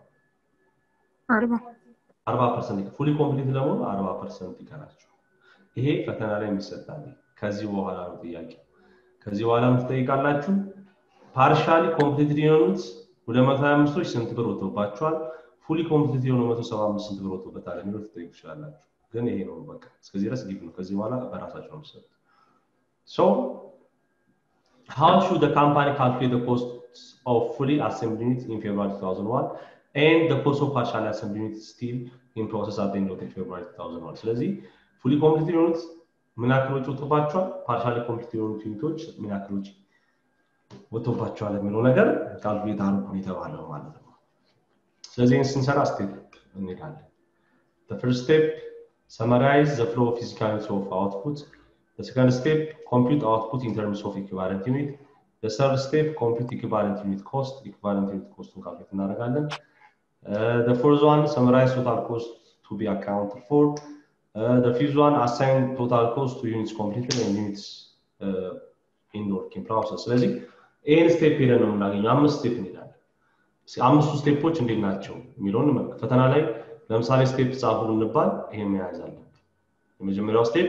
አርባ ፐርሰንት ፉሊ ኮምፕሊት ለመሆኑ አርባ ፐርሰንት ይቀራቸዋል። ይሄ ፈተና ላይ የሚሰጣል። ከዚህ በኋላ ነው ጥያቄ። ከዚህ በኋላ የምትጠይቃላችሁ ፓርሻሊ ኮምፕሊት የሆኑት ወደ መቶ ሀያ አምስቶች ስንት ብር ወጥቶባቸዋል? ፉሊ ኮምፕሊት የሆኑ መቶ ሰባ አምስት ስንት ብር ወጥቶበታል የሚለው ትጠይቁ ትችላላችሁ። ግን ይሄ ነው በቃ እስከዚህ ድረስ ጊቭ ነው። ከዚህ በኋላ በራሳቸው ነው የምትሰጡት። ሶ how should the company calculate the cost of fully assembled units in February 2001 and the cost of partially assembled units still in process at the end of February 2001? ስለዚህ ፉሊ ኮምፕሊት የሆኑት ምን ያክል ወጪ ወጥቶባቸዋል? ፓርሻሊ ኮምፕሊት የሆኑት ዩኒቶች ምን ያክል ወጪ ወጥቶባቸዋል የሚለው ነገር ካልኩሌት አድርጉ የተባለው ማለት ነው። ስለዚህ ይህን ስንሰራ ስቴፕ እንሄዳለን። The first step summarize the flow of physical units of output. The second step, compute output in terms of equivalent unit. The third step, compute equivalent unit cost. Equivalent unit cost calculate እናደርጋለን። Uh, the fourth one, summarize total cost to be accounted for. Uh, the fifth one, assign total cost to units completed and units uh, in the working process. ስለዚህ ይህን ስቴፕ ሄደን ነው የምናገኘው። አምስት ስቴፕ እንሄዳለን። አምስቱ ስቴፖች እንዴት ናቸው የሚለውን እንመልከት። ፈተና ላይ ለምሳሌ ስቴፕ ጻፉ እንባል ይሄን መያዝ አለብን። የመጀመሪያው ስቴፕ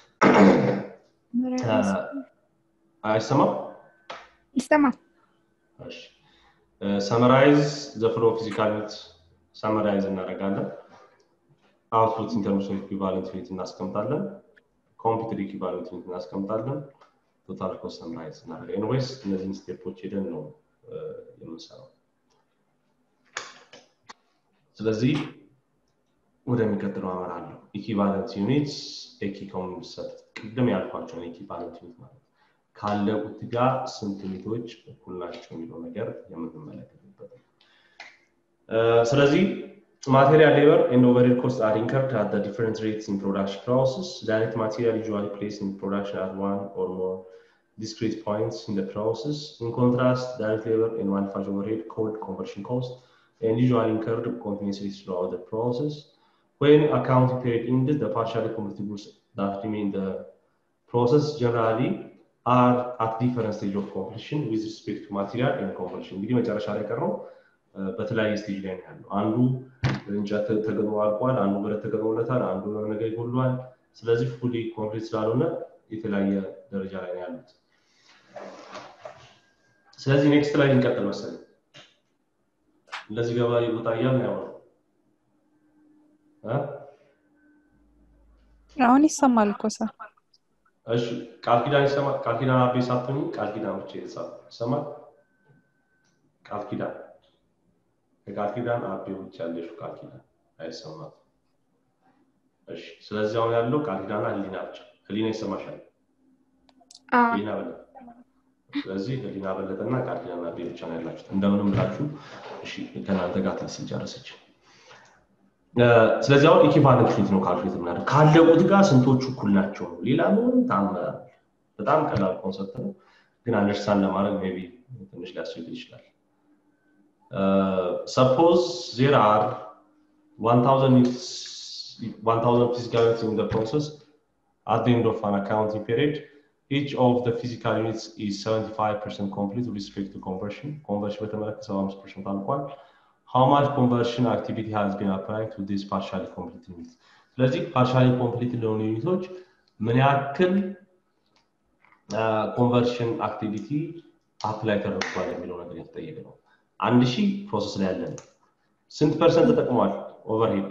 አይሰማም? ይሰማል። ሰመራይዝ ዘ ፍሎ ፊዚካል ዩኒት ሰመራይዝ እናደርጋለን። አውትፑት ኢንተርምስ ኦፍ ኢኩቫለንት ዩኒት እናስቀምጣለን። ኮምፒውተር ኢኩቫለንት ዩኒት እናስቀምጣለን። ቶታል ኮስት ሰመራይዝ እናደርጋለን። ኤኒዌይስ እነዚህን ስቴፖች ሄደን ነው የምንሰራው። ስለዚህ ወደሚቀጥለው አመራለሁ። ኢኪቫለንት ዩኒትስ ኤኪ ኮንሰፕት ቅድም ያልኳቸውን ኢኪቫለንት ዩኒት ማለት ካለቁት ጋር ስንት ዩኒቶች እኩል ናቸው የሚለው ነገር የምንመለከትበት ነው። ስለዚህ ማቴሪያል ሌበር ኤንድ ኦቨርሄድ ኮስት አር ኢንከርድ አት ዘ ዲፈረንት ሬትስ ኢን ፕሮዳክሽን ፕሮሰስ ዳይሬክት ማቴሪያል ዩዥዋሊ ፕሌስ ኢን ፕሮዳክሽን አት ዋን ኦር ሞር discrete points in the process. In contrast, direct labor and manufacturing overhead called conversion cost and usually incurred continuously throughout the process. When accounting period ended, the partially completed goods that remain in the process generally are at different stage of completion with respect to material and conversion. እንግዲህ መጨረሻ ላይ ቀረው በተለያየ ስቴጅ ላይ ነው ያለው። አንዱ እንጨት ተገጥሞ አልቋል፣ አንዱ ብረት ተገጥሞለታል፣ አንዱ የሆነ ነገር ይጎሏል። ስለዚህ ፉሊ ኮምፕሊት ስላልሆነ የተለያየ ደረጃ ላይ ነው ያሉት። ስለዚህ ኔክስት ላይ እንቀጥል መሰለኝ። እንደዚህ ገባ ይወጣ እያልን ያው ነው አሁን ይሰማል እኮ ሰ እሺ ቃል ኪዳን ይሰማል። ቃል ኪዳን አቤ ሳትሆኝ ቃል ኪዳን ብቻ ይሰማል። ቃል ኪዳን ከቃል ኪዳን አቤ ውጭ ያለሽው ቃል ኪዳን አይሰማም። እሺ ስለዚህ አሁን ያለው ቃል ኪዳን ህሊና ብቻ። ህሊና ይሰማሻል? ህሊና በለጠ። ስለዚህ ህሊና በለጠና ቃል ኪዳን አቤ ብቻ ነው ያላችሁት። እንደምንም ብላችሁ እሺ ከእናንተ ጋር ትንሽ ጨረሰች። ስለዚህ አሁን ኢኪቫለንት ዩኒት ነው ካልኩሌት የምናደርግ ካለቁት ጋር ስንቶቹ እኩል ናቸው ነው። ሌላ ምንም ታምር በጣም ቀላል ኮንሰፕት ነው፣ ግን አንደርስታንድ ለማድረግ ሜይ ቢ ትንሽ ሊያስቸግር ይችላል። ሰፖዝ ዜር አር 1000 physical units in the process at the end of an accounting period. Each of the physical units is 75% complete with respect to conversion. Conversion በተመለከተ 75% አልቋል። how much conversion activity has been applied to this partially complete unit ስለዚህ ፓርሻሊ ኮምፕሊት ለሆኑ ዩኒቶች ምን ያክል ኮንቨርሽን አክቲቪቲ አፕላይ ተደርጓል የሚለው ነገር የተጠየቀ ነው አንድ ሺህ ፕሮሰስ ላይ ያለን ስንት ፐርሰንት ተጠቅሟል ኦቨርሄድ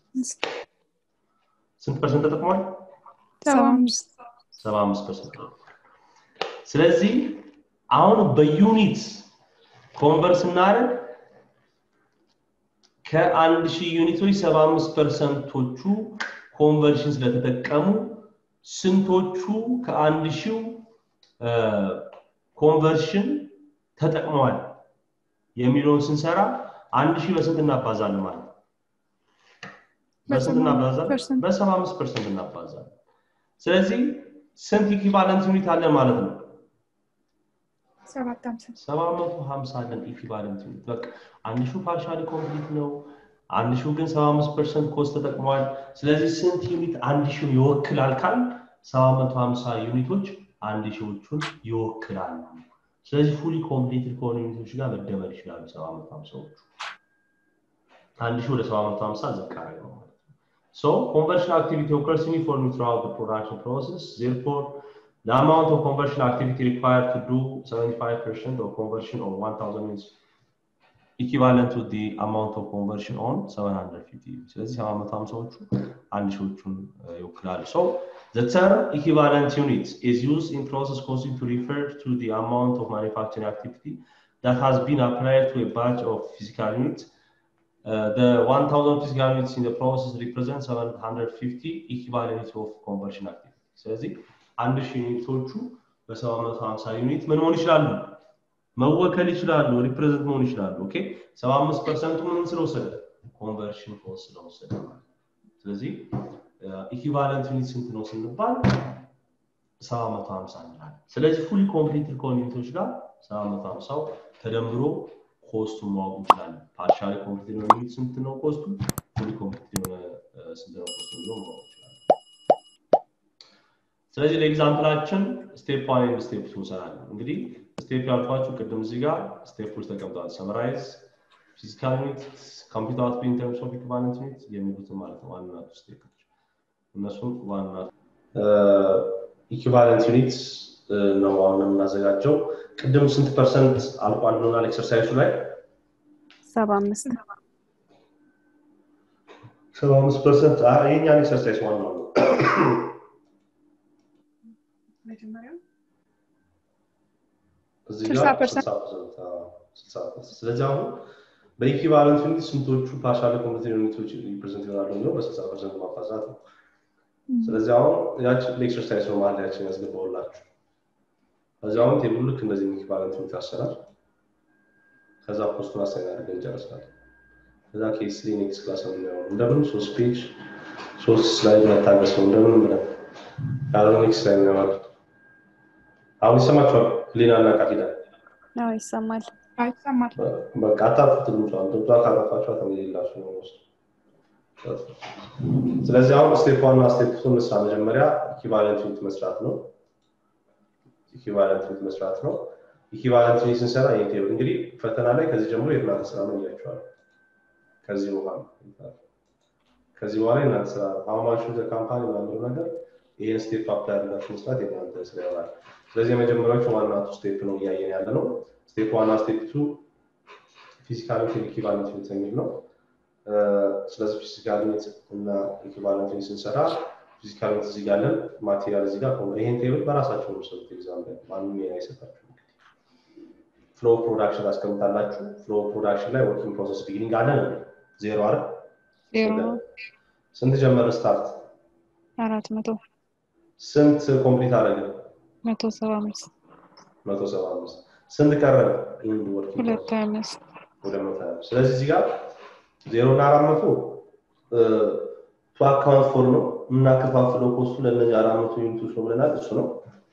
ስንት ፐርሰንት ተጠቅሟል ሰባ አምስት ሰባ አምስት ፐርሰንት ስለዚህ አሁን በዩኒት ኮንቨርት ስናደርግ ከአንድ ሺህ ዩኒቶች ሰባ አምስት ፐርሰንቶቹ ኮንቨርሽን ስለተጠቀሙ ስንቶቹ ከአንድ ሺው ኮንቨርሽን ተጠቅመዋል የሚለውን ስንሰራ አንድ ሺህ በስንት እናባዛለን ማለት ነው በስንት እናባዛለን በሰባ አምስት ፐርሰንት እናባዛለን ስለዚህ ስንት ኢኪቫለንት ዩኒት አለን ማለት ነው ሰባት ሀምሳ ሰባ መቶ ሀምሳ አለን ኢኪቫለንት ዩኒት በቃ አንድ ሺው ፓርሻሊ ኮምፕሊት ነው አንድ ሺው ግን ሰባ አምስት ፐርሰንት ኮስት ተጠቅመዋል ስለዚህ ስንት ዩኒት አንድ ሺው ይወክላል ካል ሰባ መቶ ሀምሳ ዩኒቶች አንድ ሺዎቹን ይወክላሉ ስለዚህ ፉሊ ኮምፕሊትድ ከሆኑ ዩኒቶች ጋር መደመር ይችላሉ ሰባ መቶ ሀምሳዎቹ አንድ ሺህ ወደ ሰባ መቶ ሀምሳ ዝቅ አደረገው ማለት ነው So conversion activity occurs uniformly throughout the production process. Therefore, the amount of conversion activity required to do 75% of conversion on 1000 units equivalent to the amount of conversion on 750 ስለዚህ 750ዎቹ አንድ ሺዎቹን ይወክላሉ so the term equivalent unit is used in process costing to refer to the amount of manufacturing activity that has been applied to a batch of physical units uh, the 1000 physical units in the process represent 750 equivalent units of conversion activity ስለዚህ አንድ ሺህ ዩኒቶቹ በ750 ዩኒት ምን መሆን ይችላሉ መወከል ይችላሉ ሪፕሬዘንት መሆን ይችላሉ ኦኬ 75 ፐርሰንቱ ምን ስለወሰደ ኮንቨርሽን ኮስት ስለወሰደ ማለት ስለዚህ ኢኩቫለንት ዩኒት ስንት ነው ስንባል 750 እንላለን ስለዚህ ፉሊ ኮምፕሊትድ ከሆኑ ዩኒቶች ጋር 750 ተደምሮ ኮስቱን ማወቅ እንችላለን ፓርሻሊ ኮምፕሊትድ የሆነ ዩኒት ስንት ነው ኮስቱ ፉሊ ኮምፕሊትድ የሆነ ስንት ነው ኮስቱ ብሎ ማወቅ እንችላለን ስለዚህ ለኤግዛምፕላችን ስቴፕ ዋን ኤንድ ስቴፕ ቱ እንሰራለን እንግዲህ ስቴፕ ያልኳችሁ ቅድም እዚህ ጋር ስቴፖች ተቀምጠዋል ሰመራይዝ ፊዚካል ዩኒት ኮምፒውተር አውትፑት ኢን ተርምስ ኦፍ ኢኩቫለንት ዩኒት የሚሉትን ማለት ነው ዋና ስቴፖች እነሱም ዋና ኢኩቫለንት ዩኒት ነው አሁን የምናዘጋጀው ቅድም ስንት ፐርሰንት አልቋል ብሎናል ኤክሰርሳይሱ ላይ ሰባ አምስት ሰባ አምስት ፐርሰንት የኛን ኤክሰርሳይዝ ዋናው ነው እዚህ ጋር 60%፣ ስለዚህ አሁን በኢኩቫለንት ዩኒት ስንቶቹ ፓርሻል ኮምፕሊት ዩኒቶች ሪፕሬዘንት ይሆናሉ የሚለው በ60 ፐርሰንት ማባዛት ነው ስለዚህ አሁን ያችን ለኤክሰርሳይዝ ነው ማለት ያችን ያስገባውላችሁ ከዚህ አሁን ቴብሉ ልክ እንደዚህ ኢኩቫለንት ዩኒት አሰራር ከዛ ፖስቱን አሳይን አድርገን እንጨርሳለን ከዛ ኬስ ስሪ ኔክስት ክላስ ነው የምናየው እንደምን ሶስት ፔጅ ሶስት ስላይድ መታገስ ነው እንደምን ብለን ያለው ኔክስት ላይ እናየዋለን አሁን ይሰማችኋል ሊና እና ቃፊዳል አዎ ይሰማል ይሰማል በቃ አታጥፉት ድምጿን ድምጿን ካጠፋችሁ ተመሌላችሁ ነው ውስጥ ስለዚህ አሁን ስቴፕ ዋን እና ስቴፕ ቱ እንስራ መጀመሪያ ኢኩቫለንት ዩኒት መስራት ነው ኢኩቫለንት ዩኒት መስራት ነው ኢኩቫለንት ዩኒት ስንሰራ ይህን ቴብል እንግዲህ ፈተና ላይ ከዚህ ጀምሮ የእናንተ ስራ ምን እያቸዋል ከዚህ በኋላ ከዚህ በኋላ የእናንተ ስራ አሁማሹ ካምፓኒ ምናምሩ ነገር ይህን ስቴፕ አፕ ያደርጋችሁ መስራት የእናንተ ስራ ይሆናል ስለዚህ የመጀመሪያዎቹ ዋና ቱ ስቴፕ ነው እያየን ያለ ነው ስቴፕ ዋና ስቴፕ ቱ ፊዚካል ኢኩቫለንት ዩኒት የሚል ነው ስለዚህ ፊዚካል ዩኒት እና ኢኩቫለንት ዩኒት ስንሰራ ፊዚካል ዩኒት እዚህ ጋር አለን ማቴሪያል እዚህ ጋር ይሄን ቴብል በራሳቸው ነው ሰሩት ኤግዛም ላይ ማንም ሌላ አይሰጣችሁ ፍሎ ፕሮዳክሽን ታስቀምጣላችሁ ፍሎ ፕሮዳክሽን ላይ ወርኪንግ ፕሮሰስ ቢጊኒንግ አለን ዜሮ አረ ስንት ጀመረ ስታርት አራት መቶ ስንት ኮምፕሊት አደረግን መቶ ሰባ አምስት መቶ ሰባ አምስት ስንት ቀረ ኢንድ ወርኪንግ ሁለት ሀያ አምስት ወደ መቶ ሀያ ስለዚህ እዚህ ጋር ዜሮ እና አራት መቶ ቱ አካውንት ፎር ነው የምናከፋፍለው ኮስቱ ለእነዚህ አራት መቶ ዩኒቶች ነው ብለናል እሱ ነው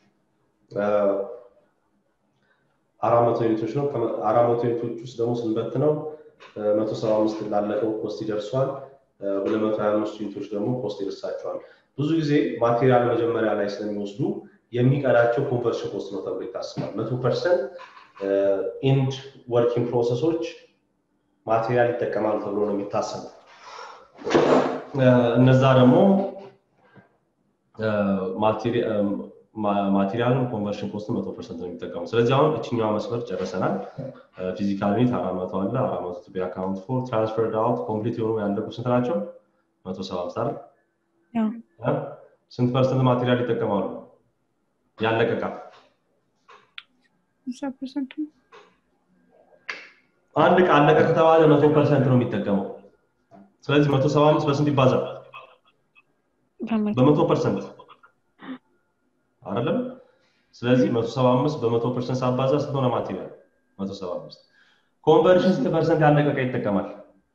አራት መቶ ዩኒቶች ነው አራት መቶ ዩኒቶች ውስጥ ደግሞ ስንበት ነው መቶ ሰባ አምስት ላለቀው ኮስት ይደርሷል ሁለት መቶ ሀያ አምስት ዩኒቶች ደግሞ ኮስት ይደርሳቸዋል ብዙ ጊዜ ማቴሪያል መጀመሪያ ላይ ስለሚወስዱ የሚቀዳቸው ኮንቨርሽን ኮስት ነው ተብሎ ይታስባል መቶ ፐርሰንት ኢንድ ወርኪንግ ፕሮሰሶች ማቴሪያል ይጠቀማሉ ተብሎ ነው የሚታሰበው እነዛ ደግሞ ማቴሪያልን ኮንቨርሽን ኮስት መቶ ፐርሰንት ነው የሚጠቀሙ ስለዚህ አሁን እችኛዋ መስመር ጨርሰናል ፊዚካል ዩኒት አራት መቶ አለ አራት መቶ ቱ ቢ አካውንት ፎር ትራንስፈርድ አውት ኮምፕሊት የሆኑ ያለቁ ስንት ናቸው መቶ ሰባ አምስት አይደል ያው እ? ስንት ፐርሰንት ማቴሪያል ይጠቀማሉ ያለቀ እቃ ሃምሳ ፐርሰንቱ አንድ እቃ አለቀ ከተባለ መቶ ፐርሰንት ነው የሚጠቀመው ስለዚህ መቶ ሰባ አምስት በስንት ይባዛል በመቶ በመቶ ፐርሰንት አይደለም ስለዚህ መቶ ሰባ አምስት በመቶ ፐርሰንት ሳባዛ ስንት ሆነ ማቴሪያል መቶ ሰባ አምስት ኮንቨርሽን ስንት ፐርሰንት ያለቀ እቃ ይጠቀማል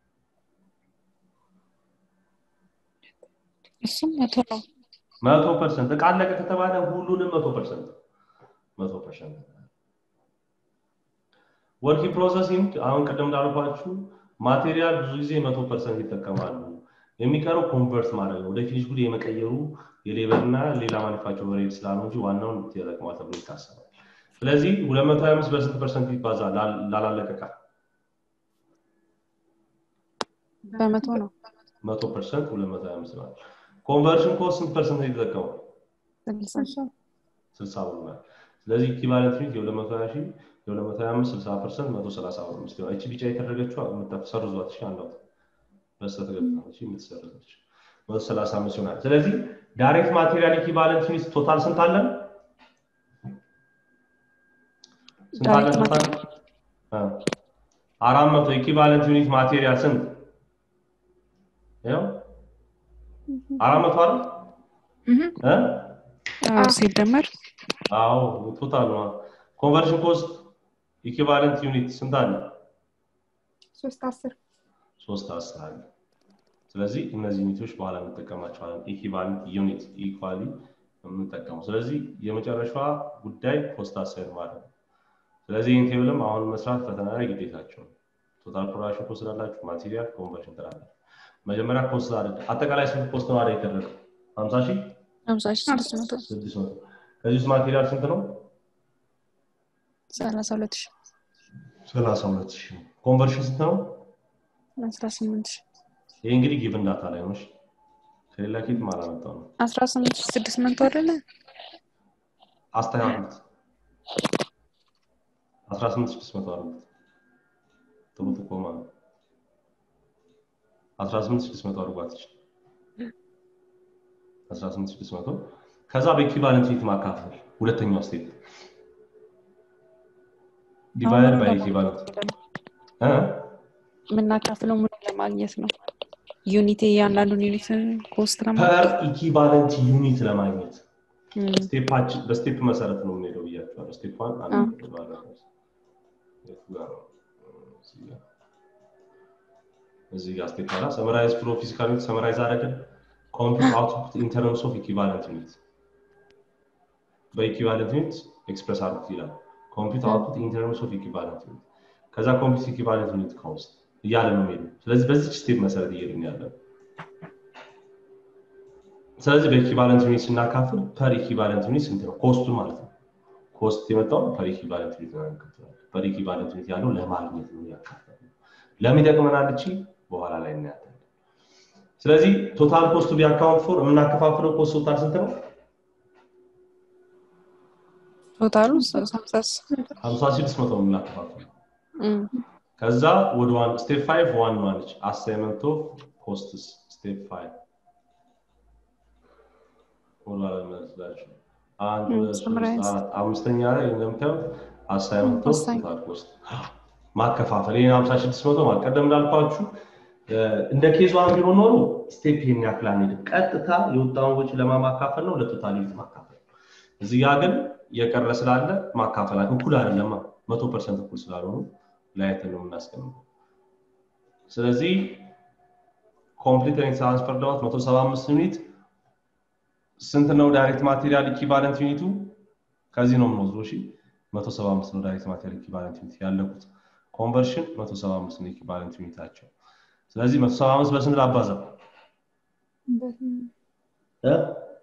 እሱም መቶ ነው መቶ ፐርሰንት እቃ አለቀ ከተባለ ሁሉንም መቶ ፐርሰንት መቶ ፐርሰንት ወርኪ ፕሮሰሲንግ አሁን ቅድም እንዳልኳችሁ ማቴሪያል ብዙ ጊዜ መቶ ፐርሰንት ይጠቀማሉ የሚቀረው ኮንቨርት ማድረግ ነው ወደ ፊኒሽ ጉድ የመቀየሩ የሌበር እና ሌላ ማኒፋክቸር ሬት ስላለው እንጂ ዋናውን ይጠቅማል ተብሎ ይታሰባል ስለዚህ ሁለት መቶ ሀያ አምስት በስንት ፐርሰንት ይባዛል ላል- ላላለቀ እቃ በመቶ ነው መቶ ፐርሰንት ሁለት መቶ ሀያ አምስት ማለት ኮንቨርሽን ኮስት ስንት ፐርሰንት ነው የተጠቀመው ስልሳ ስልሳ ብሎናል ስለዚህ ኢኩቫለንት ዩኒት የሁለት መቶ ሀያ ሺህ የሁለት መቶ ሀያ አምስት ስልሳ ፐርሰንት መቶ ሰላሳ አምስት ይሆናል እቺ ቢጫ የተደረገችው የምትሰርዟት ሺ አንዷት በስተት ገብታለች የምትሰርዘች መቶ ሰላሳ አምስት ይሆናል ስለዚህ ዳይሬክት ማቴሪያል ኢኩቫለንት ዩኒት ቶታል ስንት አለን ስንት አለን ዳይሬክት ቶታል አ፣ አራት መቶ ኢኩቫለንት ዩኒት ማቴሪያል ስንት ያው አራት መቶ አይደል እ? አዎ ሲደመር አዎ ቶታል ነው ኮንቨርሽን ኮስት ኢኩቫለንት ዩኒት ስንት አለ ሶስት አስር ሶስት አስር አለ ስለዚህ እነዚህ ዩኒቶች በኋላ እንጠቀማቸዋለን ኢኩቫለንት ዩኒት ኢኳሊ የምንጠቀመው ስለዚህ የመጨረሻዋ ጉዳይ ኮስት አሳይድ ማለት ነው ስለዚህ ይህን ቴብልም አሁን መስራት ፈተና ላይ ግዴታቸው ነው ቶታል ፕሮዳክሽን ኮስት ላላችሁ ማቴሪያል ኮንቨርሽን ትላላችሁ መጀመሪያ ኮስት አለ አጠቃላይ ስንት ኮስት ነው አይደል የተደረገው ሀምሳ ሺህ ሀምሳ ሺህ ስድስት መቶ ስድስት መቶ ከዚህ ውስጥ ማቴሪያል ስንት ነው ሰላሳ ሁለት ሺህ ሰላሳ ሁለት ሺህ ኮንቨርሽን ስንት ነው አስራ ስምንት ሺህ ይህ እንግዲህ ጊቭን ዳታ ላይ ነው እሺ? ከሌላ ኬት አላመጣው ነው አስራ ስምንት ሺህ ስድስት መቶ አይደለ አስተካክሉት አስራ ስምንት ስድስት መቶ አድርጉት ጥሩ ጥቆማ ነው አስራ ስምንት ስድስት መቶ አድርጓት እሺ? አስራ ስምንት ስድስት መቶ ከዛ በኢኩቫለንት ዩኒት ማካፈል ሁለተኛው ስቴፕ ዲቫይድ ባይ ኢኩቫለንት እ? የምናካፍለው ምን ለማግኘት ነው ዩኒት እያንዳንዱን ዩኒት ኮስት ፐር ለማግኘት ኢኩቫለንት ዩኒት ለማግኘት እም፣ ስቴፓችን በስቴፕ መሰረት ነው የምንሄደው ብያቸዋለሁ ስቴፕ ዋን አዎ። አንድ ባለ የቱ ጋር ነው? እዚህ ጋር። እዚህ ጋር ስቴፕ አላ ሰመራይዝ ፍሎ ፊዚካል ዩኒት ሰመራይዝ አደረግን ኮምፒውት አውትፑት ኢን ተርምስ ኦፍ ኢኩቫለንት ዩኒት በኢኩቫለንት ዩኒት ኤክስፕረስ አድርጉት ይላል ኮምፒውት አውትፑት ኢን ተርምስ ኦፍ ኢኩቫለንት ዩኒት ከዛ ኮምፒውት ኢኩቫለንት ዩኒት ኮስት እያለ ነው የሚሄዱ ስለዚህ በዚች ስቴፕ መሰረት እየሄድን ያለ ነው ስለዚህ በኢኩቫለንት ዩኒት ስናካፍል ፐር ኢኩቫለንት ዩኒት ስንት ነው ኮስቱ ማለት ነው ኮስት የመጣው ፐር ኢኩቫለንት ዩኒት ነው ያካፍላል ፐር ኢኩቫለንት ዩኒት ያለው ለማግኘት ነው ያካፍላል ለምን ይጠቅመናል እቺ በኋላ ላይ እናያለን ስለዚህ ቶታል ኮስቱ ቢአካውንት ፎር የምናከፋፍለው ኮስት ቶታል ስንት ነው ቶታሉ ሀምሳ ሀምሳ ስድስት መቶ ነው የምናከፋፍለው እም፣ ከዛ ወደ ዋን ስቴፕ ፋይቭ ዋን ዋነች አሳይመንት ኦፍ ኮስትስ ስቴፕ ፋይቭ ወደኋላ ልመልስላችሁ አንድ ም፣ ሁለት ሶስት summarize። አራት አምስተኛ ላይ እንደምታዩት አሳይመንት ኦፍ Assign- ቶታል ኮስት ማከፋፈል ይህን ሀምሳ ስድስት መቶ ማለት ቀደም እንዳልኳችሁ እ፣ እንደ ኬዟ ቢሆን ኖሮ ስቴፕ ይሄን ያክል አንሄድም ቀጥታ የወጣውን ወጪ ለማማካፈል ነው ለቶታል ዩኒት ማካፈል እዚህ ጋ ግን የቀረ ስላለ ማካፈል እኩል አይደለማ መቶ ፐርሰንት እኩል ስላልሆኑ ለያየትን ነው የምናስቀምጠው ስለዚህ ኮምፕሊት ትራንስፈር ዳውት 175 ዩኒት ስንት ነው ዳይሬክት ማቴሪያል ኢኩቫለንት ዩኒቱ ከዚህ ነው የምንወስደው እሺ 175 ነው ዳይሬክት ማቴሪያል ኢኩቫለንት ዩኒት ያለቁት ኮንቨርሽን 175 ነው ኢኩቫለንት ዩኒታቸው ስለዚህ 175 በስንት ላባዛ እ?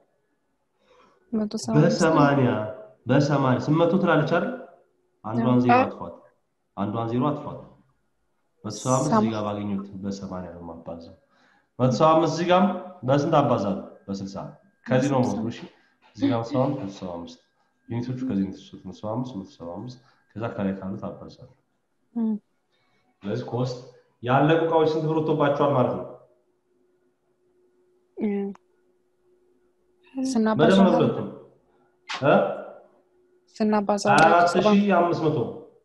መቶ ሰባ አምስት በሰማንያ በሰማንያ ስምንት መቶ ትላለች አይደል አንዷን ዜሮ አዎ። አጥፏት አንዷን ዜሮ አጥፏት መቶ ሰባ አምስት ሰማ- እዚህ ጋር ባገኙት በሰማንያ ነው የማባዛው መቶ ሰባ አምስት እዚህ ጋርም በስንት አባዛለሁ በስልሳ ከዚህ ነው መወስዱ እሺ እዚህ ጋር ሰባ አምስት መቶ ሰባ አምስት ዩኒቶቹ ከዚህ የተወሰዱት መቶ ሰባ አምስት መቶ ሰባ አምስት ከዛ ከላይ ካሉት አባዛለሁ ስለዚህ ኮስት ያለቁ እቃዎች ስንት ብር ወጥቶባቸዋል ማለት ነው ስናባዛ መደመር ሁለቱም እ ስናባዛ አራት ሺህ አምስት መቶ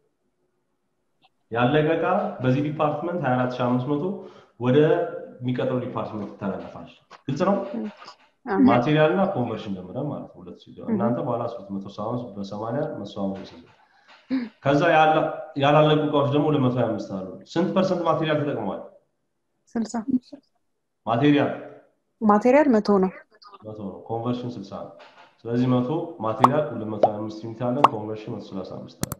ያለቀ እቃ በዚህ ዲፓርትመንት ሀያ አራት ሺህ አምስት መቶ ወደ የሚቀጥለው ዲፓርትመንት ይተላለፋል ግልጽ ነው ማቴሪያል እና ኮንቨርሽን ጀምረን ማለት ነው ሁለት ሲገባ እናንተ በኋላ ሶስት መቶ ሰባ አምስት በሰማንያ መቶ አምስት ከዛ ያላለቁ እቃዎች ደግሞ ለመቶ ሀያ አምስት አሉ ስንት ፐርሰንት ማቴሪያል ተጠቅመዋል ስልሳ ማቴሪያል ማቴሪያል መቶ ነው መቶ ነው ኮንቨርሽን ስልሳ ነው ስለዚህ መቶ ማቴሪያል ሁለት መቶ ሀያ አምስት ዩኒት አለን ኮንቨርሽን መቶ ሰላሳ አምስት አለ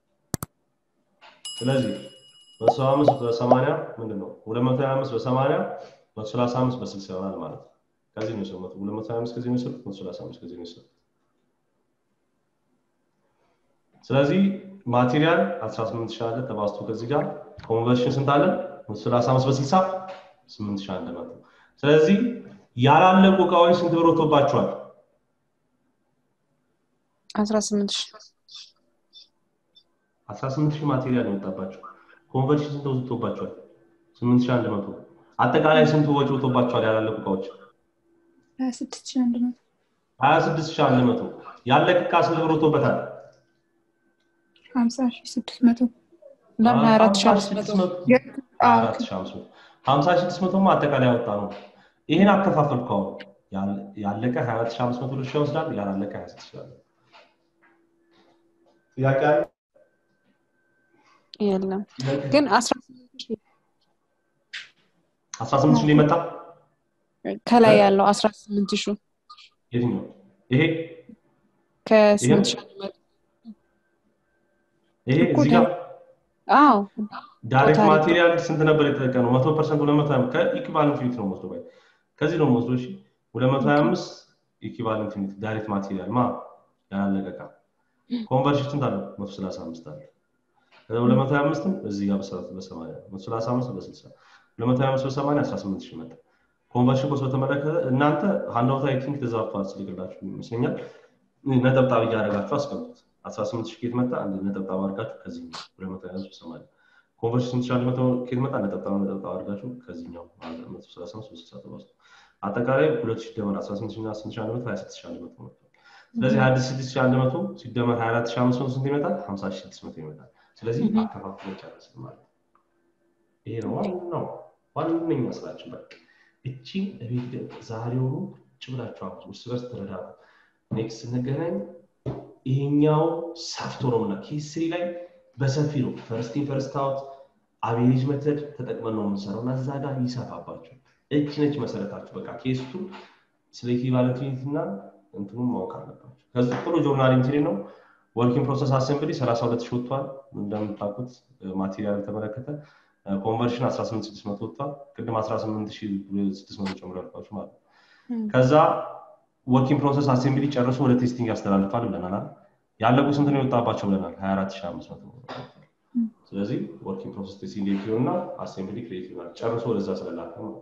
ስለዚህ መቶ ሰባ አምስት በሰማንያ ምንድን ነው ሁለት መቶ ሀያ አምስት በሰማንያ መቶ ሰላሳ አምስት በስልሳ ይሆናል ማለት ነው ከዚህ ነው የሰሩት ሁለት መቶ ሀያ አምስት ከዚህ ነው የሰሩት መቶ ሰላሳ አምስት ከዚህ ነው የሰሩት ስለዚህ ማቴሪያል 18 ሺህ አለ ተባዝቶ ከዚህ ጋር ኮንቨርሽን ስንት አለ 35 በ60 8 ሺህ አንድ መቶ ስለዚህ ያላለቁ እቃዎች ስንት ብር ወጥቶባቸዋል 18 ሺህ 18 ሺህ ማቴሪያል የወጣባቸው ኮንቨርሽን ስንት ወጥቶባቸዋል 8 ሺህ አንድ መቶ አጠቃላይ ስንት ወጪ ወጥቶባቸዋል ያላለቁ እቃዎች 26 ሺህ አንድ መቶ 26 ሺህ አንድ መቶ ያለቀ እቃ ስንት ብር ወጥቶበታል 50 ሺህ ስድስት መቶ ለምን 24 ሺህ አምስት መቶ ሀምሳ ስድስት መቶማ አጠቃላይ ያወጣ ነው ይህን አከፋፈልኩ አሁን ያለቀ ሀያ አራት ሺህ አምስት መቶ ድርሻ ይወስዳል ያላለቀ ሀያ ስድስት ሺህ ጥያቄ አለ የለም ግን አስራ አስራ ስምንት ሺህ ሊመጣ ከላይ ያለው አስራ ስምንት ሺህ የትኛው ይሄ ከስምንት ሺህ አንድ መቶ ይሄ እዚህ ጋር አዎ ዳይሬክት ማቴሪያል ስንት ነበር የተጠቀመው? መቶ ፐርሰንት ሁለት መቶ ከኢኩቫለንት ዩኒት ነው ወስዶ ከዚህ ነው ወስዶ እሺ ሁለት መቶ ሀያ አምስት ኢኩቫለንት ዩኒት ዳይሬክት ማቴሪያል ማ ያላለቀ እቃ ኮንቨርሽን ስንት አለው? መቶ ሰላሳ አምስት አለ ከዛ ሁለት መቶ ሀያ አምስትም እዚህ ጋር በሰባት በሰማንያ መቶ ሰላሳ አምስት በስልሳ ሁለት መቶ ሀያ አምስት በሰማንያ አስራ ስምንት ሺህ መጣ። ኮንቨርሽን ኮስት በተመለከተ እናንተ ሀንዳውት አይ ቲንክ ተዛብቷል ስልክላችሁ ይመስለኛል ነጠብጣብ እያደረጋችሁ አስቀምጡት። አስራ ስምንት ሺህ ኬት መጣ አንድ ነጠብጣብ አድርጋችሁ ከዚህ ሁለት መቶ ሀያ አምስት በሰማንያ ኮንቨርሽን ስንት ሺህ አንድ መቶ ኬት መጣ ነጠብጣብ ነጠብጣብ አድርጋችሁ ከዚህኛው መቶ ሰላሳ አምስት በስልሳ ተባዝቶ አጠቃላይ ሁለት ሺህ ደመር አስራ ስምንት ሺህ እና ስንት ሺህ አንድ መቶ ሀያ ስድስት ሺህ አንድ መቶ መጥቷል። ስለዚህ ሀያ ስድስት ሺህ አንድ መቶ ሲደመር ሀያ አራት ሺህ አምስት መቶ ስንት ይመጣል? ሀምሳ ሺህ ስድስት መቶ ይመጣል። ስለዚህ አከፋፍሎ ጨረስን ማለት ነው። ይሄ ነው ዋናው ዋነኛ ስራችን። በቃ እቺ እቤት ዛሬውኑ ቁጭ ብላችሁ አሁን እርስ በርስ ተረዳዱ። ኔክስት ስንገናኝ ይሄኛው ሰፍቶ ነው እና ኬስሪ ላይ በሰፊ ነው ፈርስቲን ፈርስት አውት አቬሬጅ መተድ ተጠቅመን ነው የምንሰራው እና እዛ ጋር ይሰፋባቸው። እች ነች መሰረታችሁ። በቃ ኬስቱ ስለ ኢኩቫለንት ዩኒት እና እንትኑን ማወቅ አለባቸው። ከዚህ ጥሩ ጆርናል ኢንትሪ ነው። ወርኪንግ ፕሮሰስ አሴምብሊ 32 ሺህ ወጥቷል። እንደምታውቁት ማቴሪያል ተመለከተ ኮንቨርሽን 18600 ወጥቷል። ቅድም 18600 ጨምሮ ያልኳችሁ ማለት ነው። ከዛ ወርኪንግ ፕሮሰስ አሴምብሊ ጨርሶ ወደ ቴስቲንግ ያስተላልፋል ብለናል። ያለቁ ስንት ነው የወጣባቸው ብለናል? 24500 ስለዚህ ወርኪንግ ፕሮሰስ ቴስቲንግ ኤፒዮ እና አሴምብሊ ክሬቲቭ ናል ጨርሶ ወደዛ ስለላከ ነው።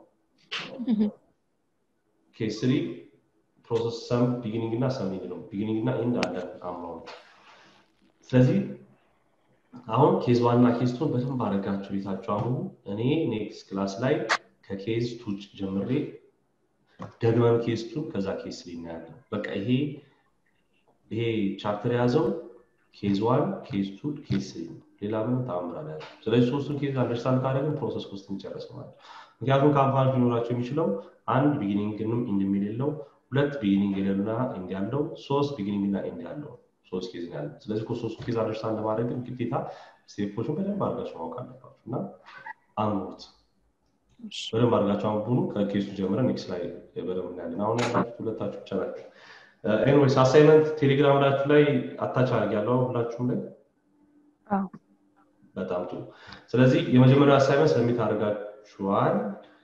ኬስ ስሪ ፕሮሰስ ሰም ቢጊኒንግ እና ሰሚንግ ነው። ቢጊኒንግ እና ኤንድ አለ አምነው ስለዚህ አሁን ኬዝ ዋና ኬዝ ቱን በደንብ አደረጋችሁ ቤታችሁ። አሁን እኔ ኔክስት ክላስ ላይ ከኬዝ ቱ ጀምሬ ደግመን ኬዝ ቱ ከዛ ኬዝ ስሪ እናያለን። በቃ ይሄ ይሄ ቻፕተር የያዘው ኬዝ ዋን ኬዝ ቱ ኬዝ ስሪ ነው። ሌላ ምንም ተአምር አለ። ስለዚህ ሶስቱን ኬዝ አንደርስታንድ ካደረግን ፕሮሰስ ኮስት እንጨርስ ማለት ነው። ምክንያቱም ካምፓኒ ሊኖራቸው የሚችለው አንድ ቢጊኒንግንም ኢንድ የሌለው ሁለት ቢጊኒንግ የሌለውና ኢንድ ያለው ሶስት ቢጊኒንግ እና ኢንድ ያለው ሶስት ኬዝ ነው ያለው። ስለዚህ ሶስቱ ኬዝ አንደርስታንድ ለማድረግ ግን ግዴታ ስቴፖችን በደንብ አድርጋችሁ ማወቅ አለባችሁ እና አንብቡት። በደንብ አድርጋችሁ አንብቡ። ከኬሱ ጀምረን ኔክስት ላይ በደንብ እናያለን። አሁን ያላችሁት ሁለታችሁ ብቻ ናቸው። ኤኒዌይስ አሳይመንት ቴሌግራም ላችሁ ላይ አታች አድርጊያለሁ ሁላችሁም ላይ በጣም ጥሩ። ስለዚህ የመጀመሪያው አሳይመንት ሰሚት አድርጋችኋል።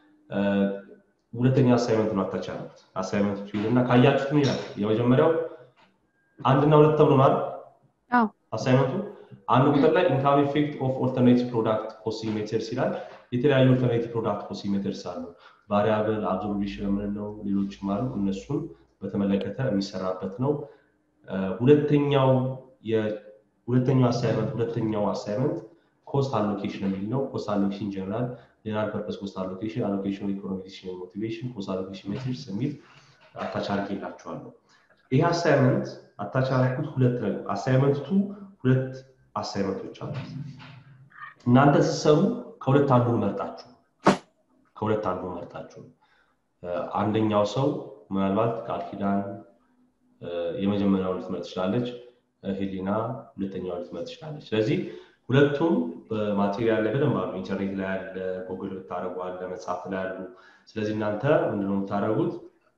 ሁለተኛ አሳይመንት ነው አታች ያሉት አሳይመንት ፊል እና ካያችሁት ምን ይላል? የመጀመሪያው አንድና ሁለት ተብሎ ነው አይደል? አሳይመንቱ አንድ ቁጥር ላይ ኢንካም ኢፌክት ኦፍ ኦልተርኔቲቭ ፕሮዳክት ኮስቲንግ ሜተርስ ይላል። የተለያዩ ኦልተርኔቲቭ ፕሮዳክት ኮስቲንግ ሜተርስ አሉ። ቫሪያብል አብዞርቤሽን የምንለው ሌሎችም አሉ። እነሱን በተመለከተ የሚሰራበት ነው። ሁለተኛው ሁለተኛው አሳይመንት ሁለተኛው አሳይመንት ኮስት አሎኬሽን የሚል ነው። ኮስት አሎኬሽን ጀነራል ጀነራል ፐርፐስ ኮስት አሎኬሽን አሎኬሽን ኢኮኖሚክ ዲሲሽን ሞቲቬሽን ኮስት አሎኬሽን ሜትሪክስ የሚል አታች አድርጌላችኋለሁ። ይህ አሳይመንት አታች ያደረኩት ሁለት ነገር አሳይመንቱ ሁለት አሳይመንቶች አሉት። እናንተ ስትሰሩ ከሁለት አንዱን መርጣችሁ ከሁለት አንዱን መርጣችሁ አንደኛው ሰው ምናልባት ቃል ኪዳን የመጀመሪያውን ልትመርጥ ትችላለች፣ ሄሊና ሁለተኛውን ልትመርጥ ትችላለች። ስለዚህ ሁለቱም በማቴሪያል ላይ በደንብ አሉ። ኢንተርኔት ላይ ያለ፣ ጎግል ብታደረጉ አለ፣ መጽሐፍ ላይ ያሉ። ስለዚህ እናንተ ምንድነው የምታደረጉት?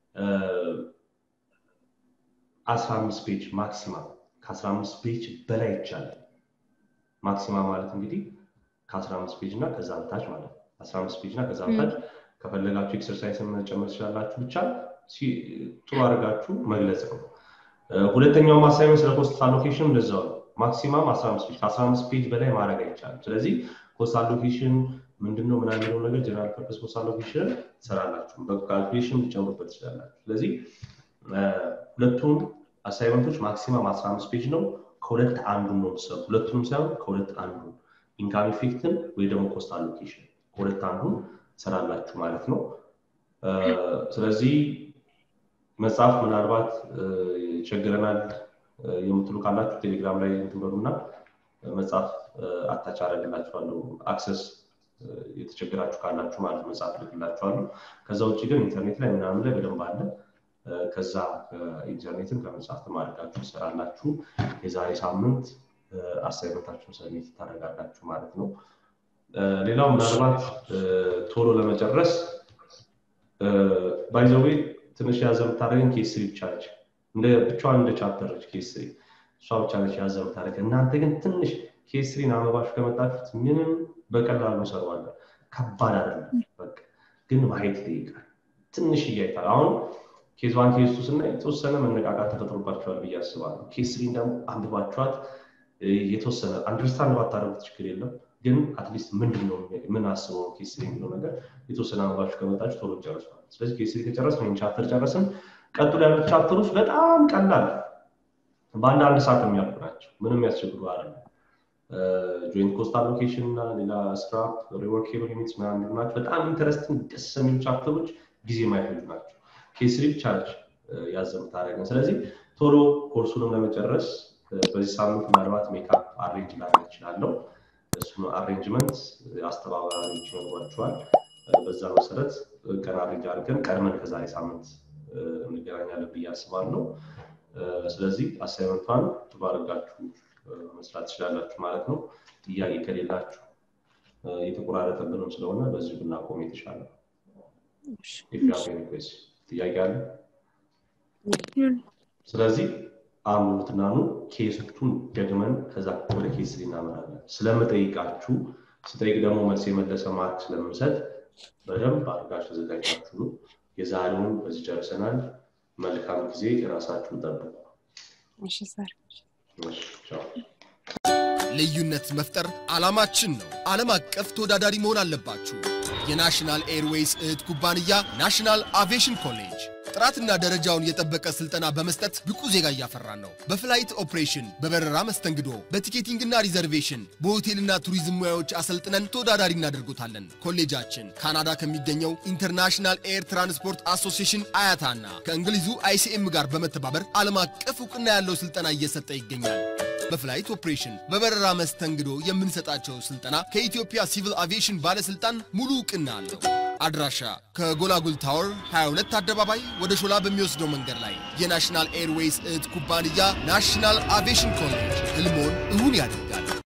አስራ አምስት ፔጅ ማክሲማም ከአስራ አምስት ፔጅ በላይ ይቻላል። ማክሲማም ማለት እንግዲህ ከአስራ አምስት ፔጅ እና ከዛ በታች ማለት ነው። አስራ አምስት ፔጅ እና ከዛ በታች ከፈለጋችሁ ኤክሰርሳይስን መጨመር ትችላላችሁ። ብቻ ጥሩ አድርጋችሁ መግለጽ ነው። ሁለተኛው አሳይመንት ስለ ኮስት አሎኬሽን እንደዛው ነው። ማክሲማም 15 ፔጅ ከ15 ፔጅ በላይ ማድረግ አይቻልም። ስለዚህ ኮስት አሎኬሽን ምንድነው ምናምን የሚለው ነገር ጀነራል ፐርፐስ ኮስት አሎኬሽን ትሰራላችሁ። በካልኩሌሽን ሊጨምሩበት ትችላላችሁ። ስለዚህ ሁለቱም አሳይመንቶች ማክሲማም 15 ፔጅ ነው። ከሁለት አንዱን ነው የምትሰሩ። ሁለቱንም ሳይሆን ከሁለት አንዱን ኢንካም ኢፌክትን ወይ ደግሞ ኮስት አሎኬሽን ከሁለት አንዱን ትሰራላችሁ ማለት ነው። ስለዚህ መጽሐፍ ምናልባት ይቸግረናል የምትሉ ካላችሁ ቴሌግራም ላይ እንትበሉና መጽሐፍ አታች አደርግላችኋለሁ። አክሰስ የተቸገራችሁ ካላችሁ ማለት መጽሐፍ ልክላችኋለሁ። ከዛ ውጭ ግን ኢንተርኔት ላይ ምናምን ላይ በደንብ አለ። ከዛ ኢንተርኔትም ከመጽሐፍትም አድርጋችሁ ትሰራላችሁ። የዛሬ ሳምንት አሳይመንታችሁን ሰሚት ታደርጋላችሁ ማለት ነው። ሌላው ምናልባት ቶሎ ለመጨረስ ባይዘዌ ትንሽ ያዘ የምታደርገን ኬስሪ ብቻ ነች። እንደ ብቻዋን እንደ ቻፕተር ነች ኬስሪ እሷ ብቻ ነች ያዘ የምታደርገን። እናንተ ግን ትንሽ ኬስሪን አንብባችሁ ከመጣችሁት ምንም በቀላሉ እንሰራዋለን። ከባድ አይደለም። በቃ ግን ማየት ይጠይቃል። ትንሽ እያይታል። አሁን ኬዝ ዋን ኬዝ ቱ ስናይ የተወሰነ መነቃቃት ተፈጥሮባቸዋል ብዬ አስባለሁ። ኬስሪን ደግሞ አንብባችኋት የተወሰነ አንደርስታንድ ባታደርጉት ችግር የለም ግን አትሊስት ምንድን ነው ምን አስበው ኬስሪ የሚለው ነገር የተወሰነ አንባችሁ ከመጣችሁ ቶሎ ጨርሷል። ስለዚህ ኬስሪ ከጨረስን ወይም ቻፕተር ጨረስን፣ ቀጥሎ ያሉት ቻፕተሮች በጣም ቀላል በአንድ አንድ ሰዓት የሚያልቁ ናቸው። ምንም ያስቸግሩ አይደለም። ጆይንት ኮስት አሎኬሽን እና ሌላ ስክራፕ ሪወርኬብል ዩኒትስ ምናምን ናቸው። በጣም ኢንተረስቲንግ ደስ የሚሉ ቻፕተሮች ጊዜ የማይፈጁ ናቸው። ኬስሪ ብቻ ነች ያዘ የምታደርገን። ስለዚህ ቶሎ ኮርሱንም ለመጨረስ በዚህ ሳምንት ምናልባት ሜካፕ አሬንጅ ላደርግ እችላለሁ። እሱን አሬንጅመንት አስተባባሪዎች ይኖሯቸዋል። በዛ መሰረት ቀን አሬንጅ አድርገን ቀድመን ከዛሬ ሳምንት እንገናኛለን ብዬ አስባለሁ። ስለዚህ አሳይመንቷን ጥሩ አድርጋችሁ መስራት ትችላላችሁ ማለት ነው። ጥያቄ ከሌላችሁ የተቆራረጠብንም ስለሆነ በዚሁ ብናቆም የተሻለ ነው። ጥያቄ አለ? ስለዚህ አንብቡትና ኑ ኬሶቹን ደግመን ከዛ ወደ ኬስ እናመራለን። ስለምጠይቃችሁ ስጠይቅ ደግሞ መልስ የመለሰ ማርክ ስለምሰጥ በደንብ አድርጋችሁ ተዘጋጅታችሁ ነው። የዛሬውን በዚህ ጨርሰናል። መልካም ጊዜ፣ የራሳችሁን ጠብቁ። ልዩነት መፍጠር ዓላማችን ነው። ዓለም አቀፍ ተወዳዳሪ መሆን አለባችሁ። የናሽናል ኤርዌይስ እህት ኩባንያ ናሽናል አቪዬሽን ኮሌጅ ጥራትና ደረጃውን የጠበቀ ስልጠና በመስጠት ብቁ ዜጋ እያፈራን ነው። በፍላይት ኦፕሬሽን፣ በበረራ መስተንግዶ፣ በቲኬቲንግና ሪዘርቬሽን፣ በሆቴልና ቱሪዝም ሙያዎች አሰልጥነን ተወዳዳሪ እናደርጎታለን። ኮሌጃችን ካናዳ ከሚገኘው ኢንተርናሽናል ኤር ትራንስፖርት አሶሲዬሽን አያታና ከእንግሊዙ አይሲኤም ጋር በመተባበር ዓለም አቀፍ እውቅና ያለው ስልጠና እየሰጠ ይገኛል። በፍላይት ኦፕሬሽን፣ በበረራ መስተንግዶ የምንሰጣቸው ስልጠና ከኢትዮጵያ ሲቪል አቪዬሽን ባለስልጣን ሙሉ እውቅና አለው። አድራሻ ከጎላጉል ታወር 22 አደባባይ ወደ ሾላ በሚወስደው መንገድ ላይ የናሽናል ኤርዌይስ እህት ኩባንያ ናሽናል አቪዬሽን ኮሌጅ ህልሞን እውን ያደርጋል።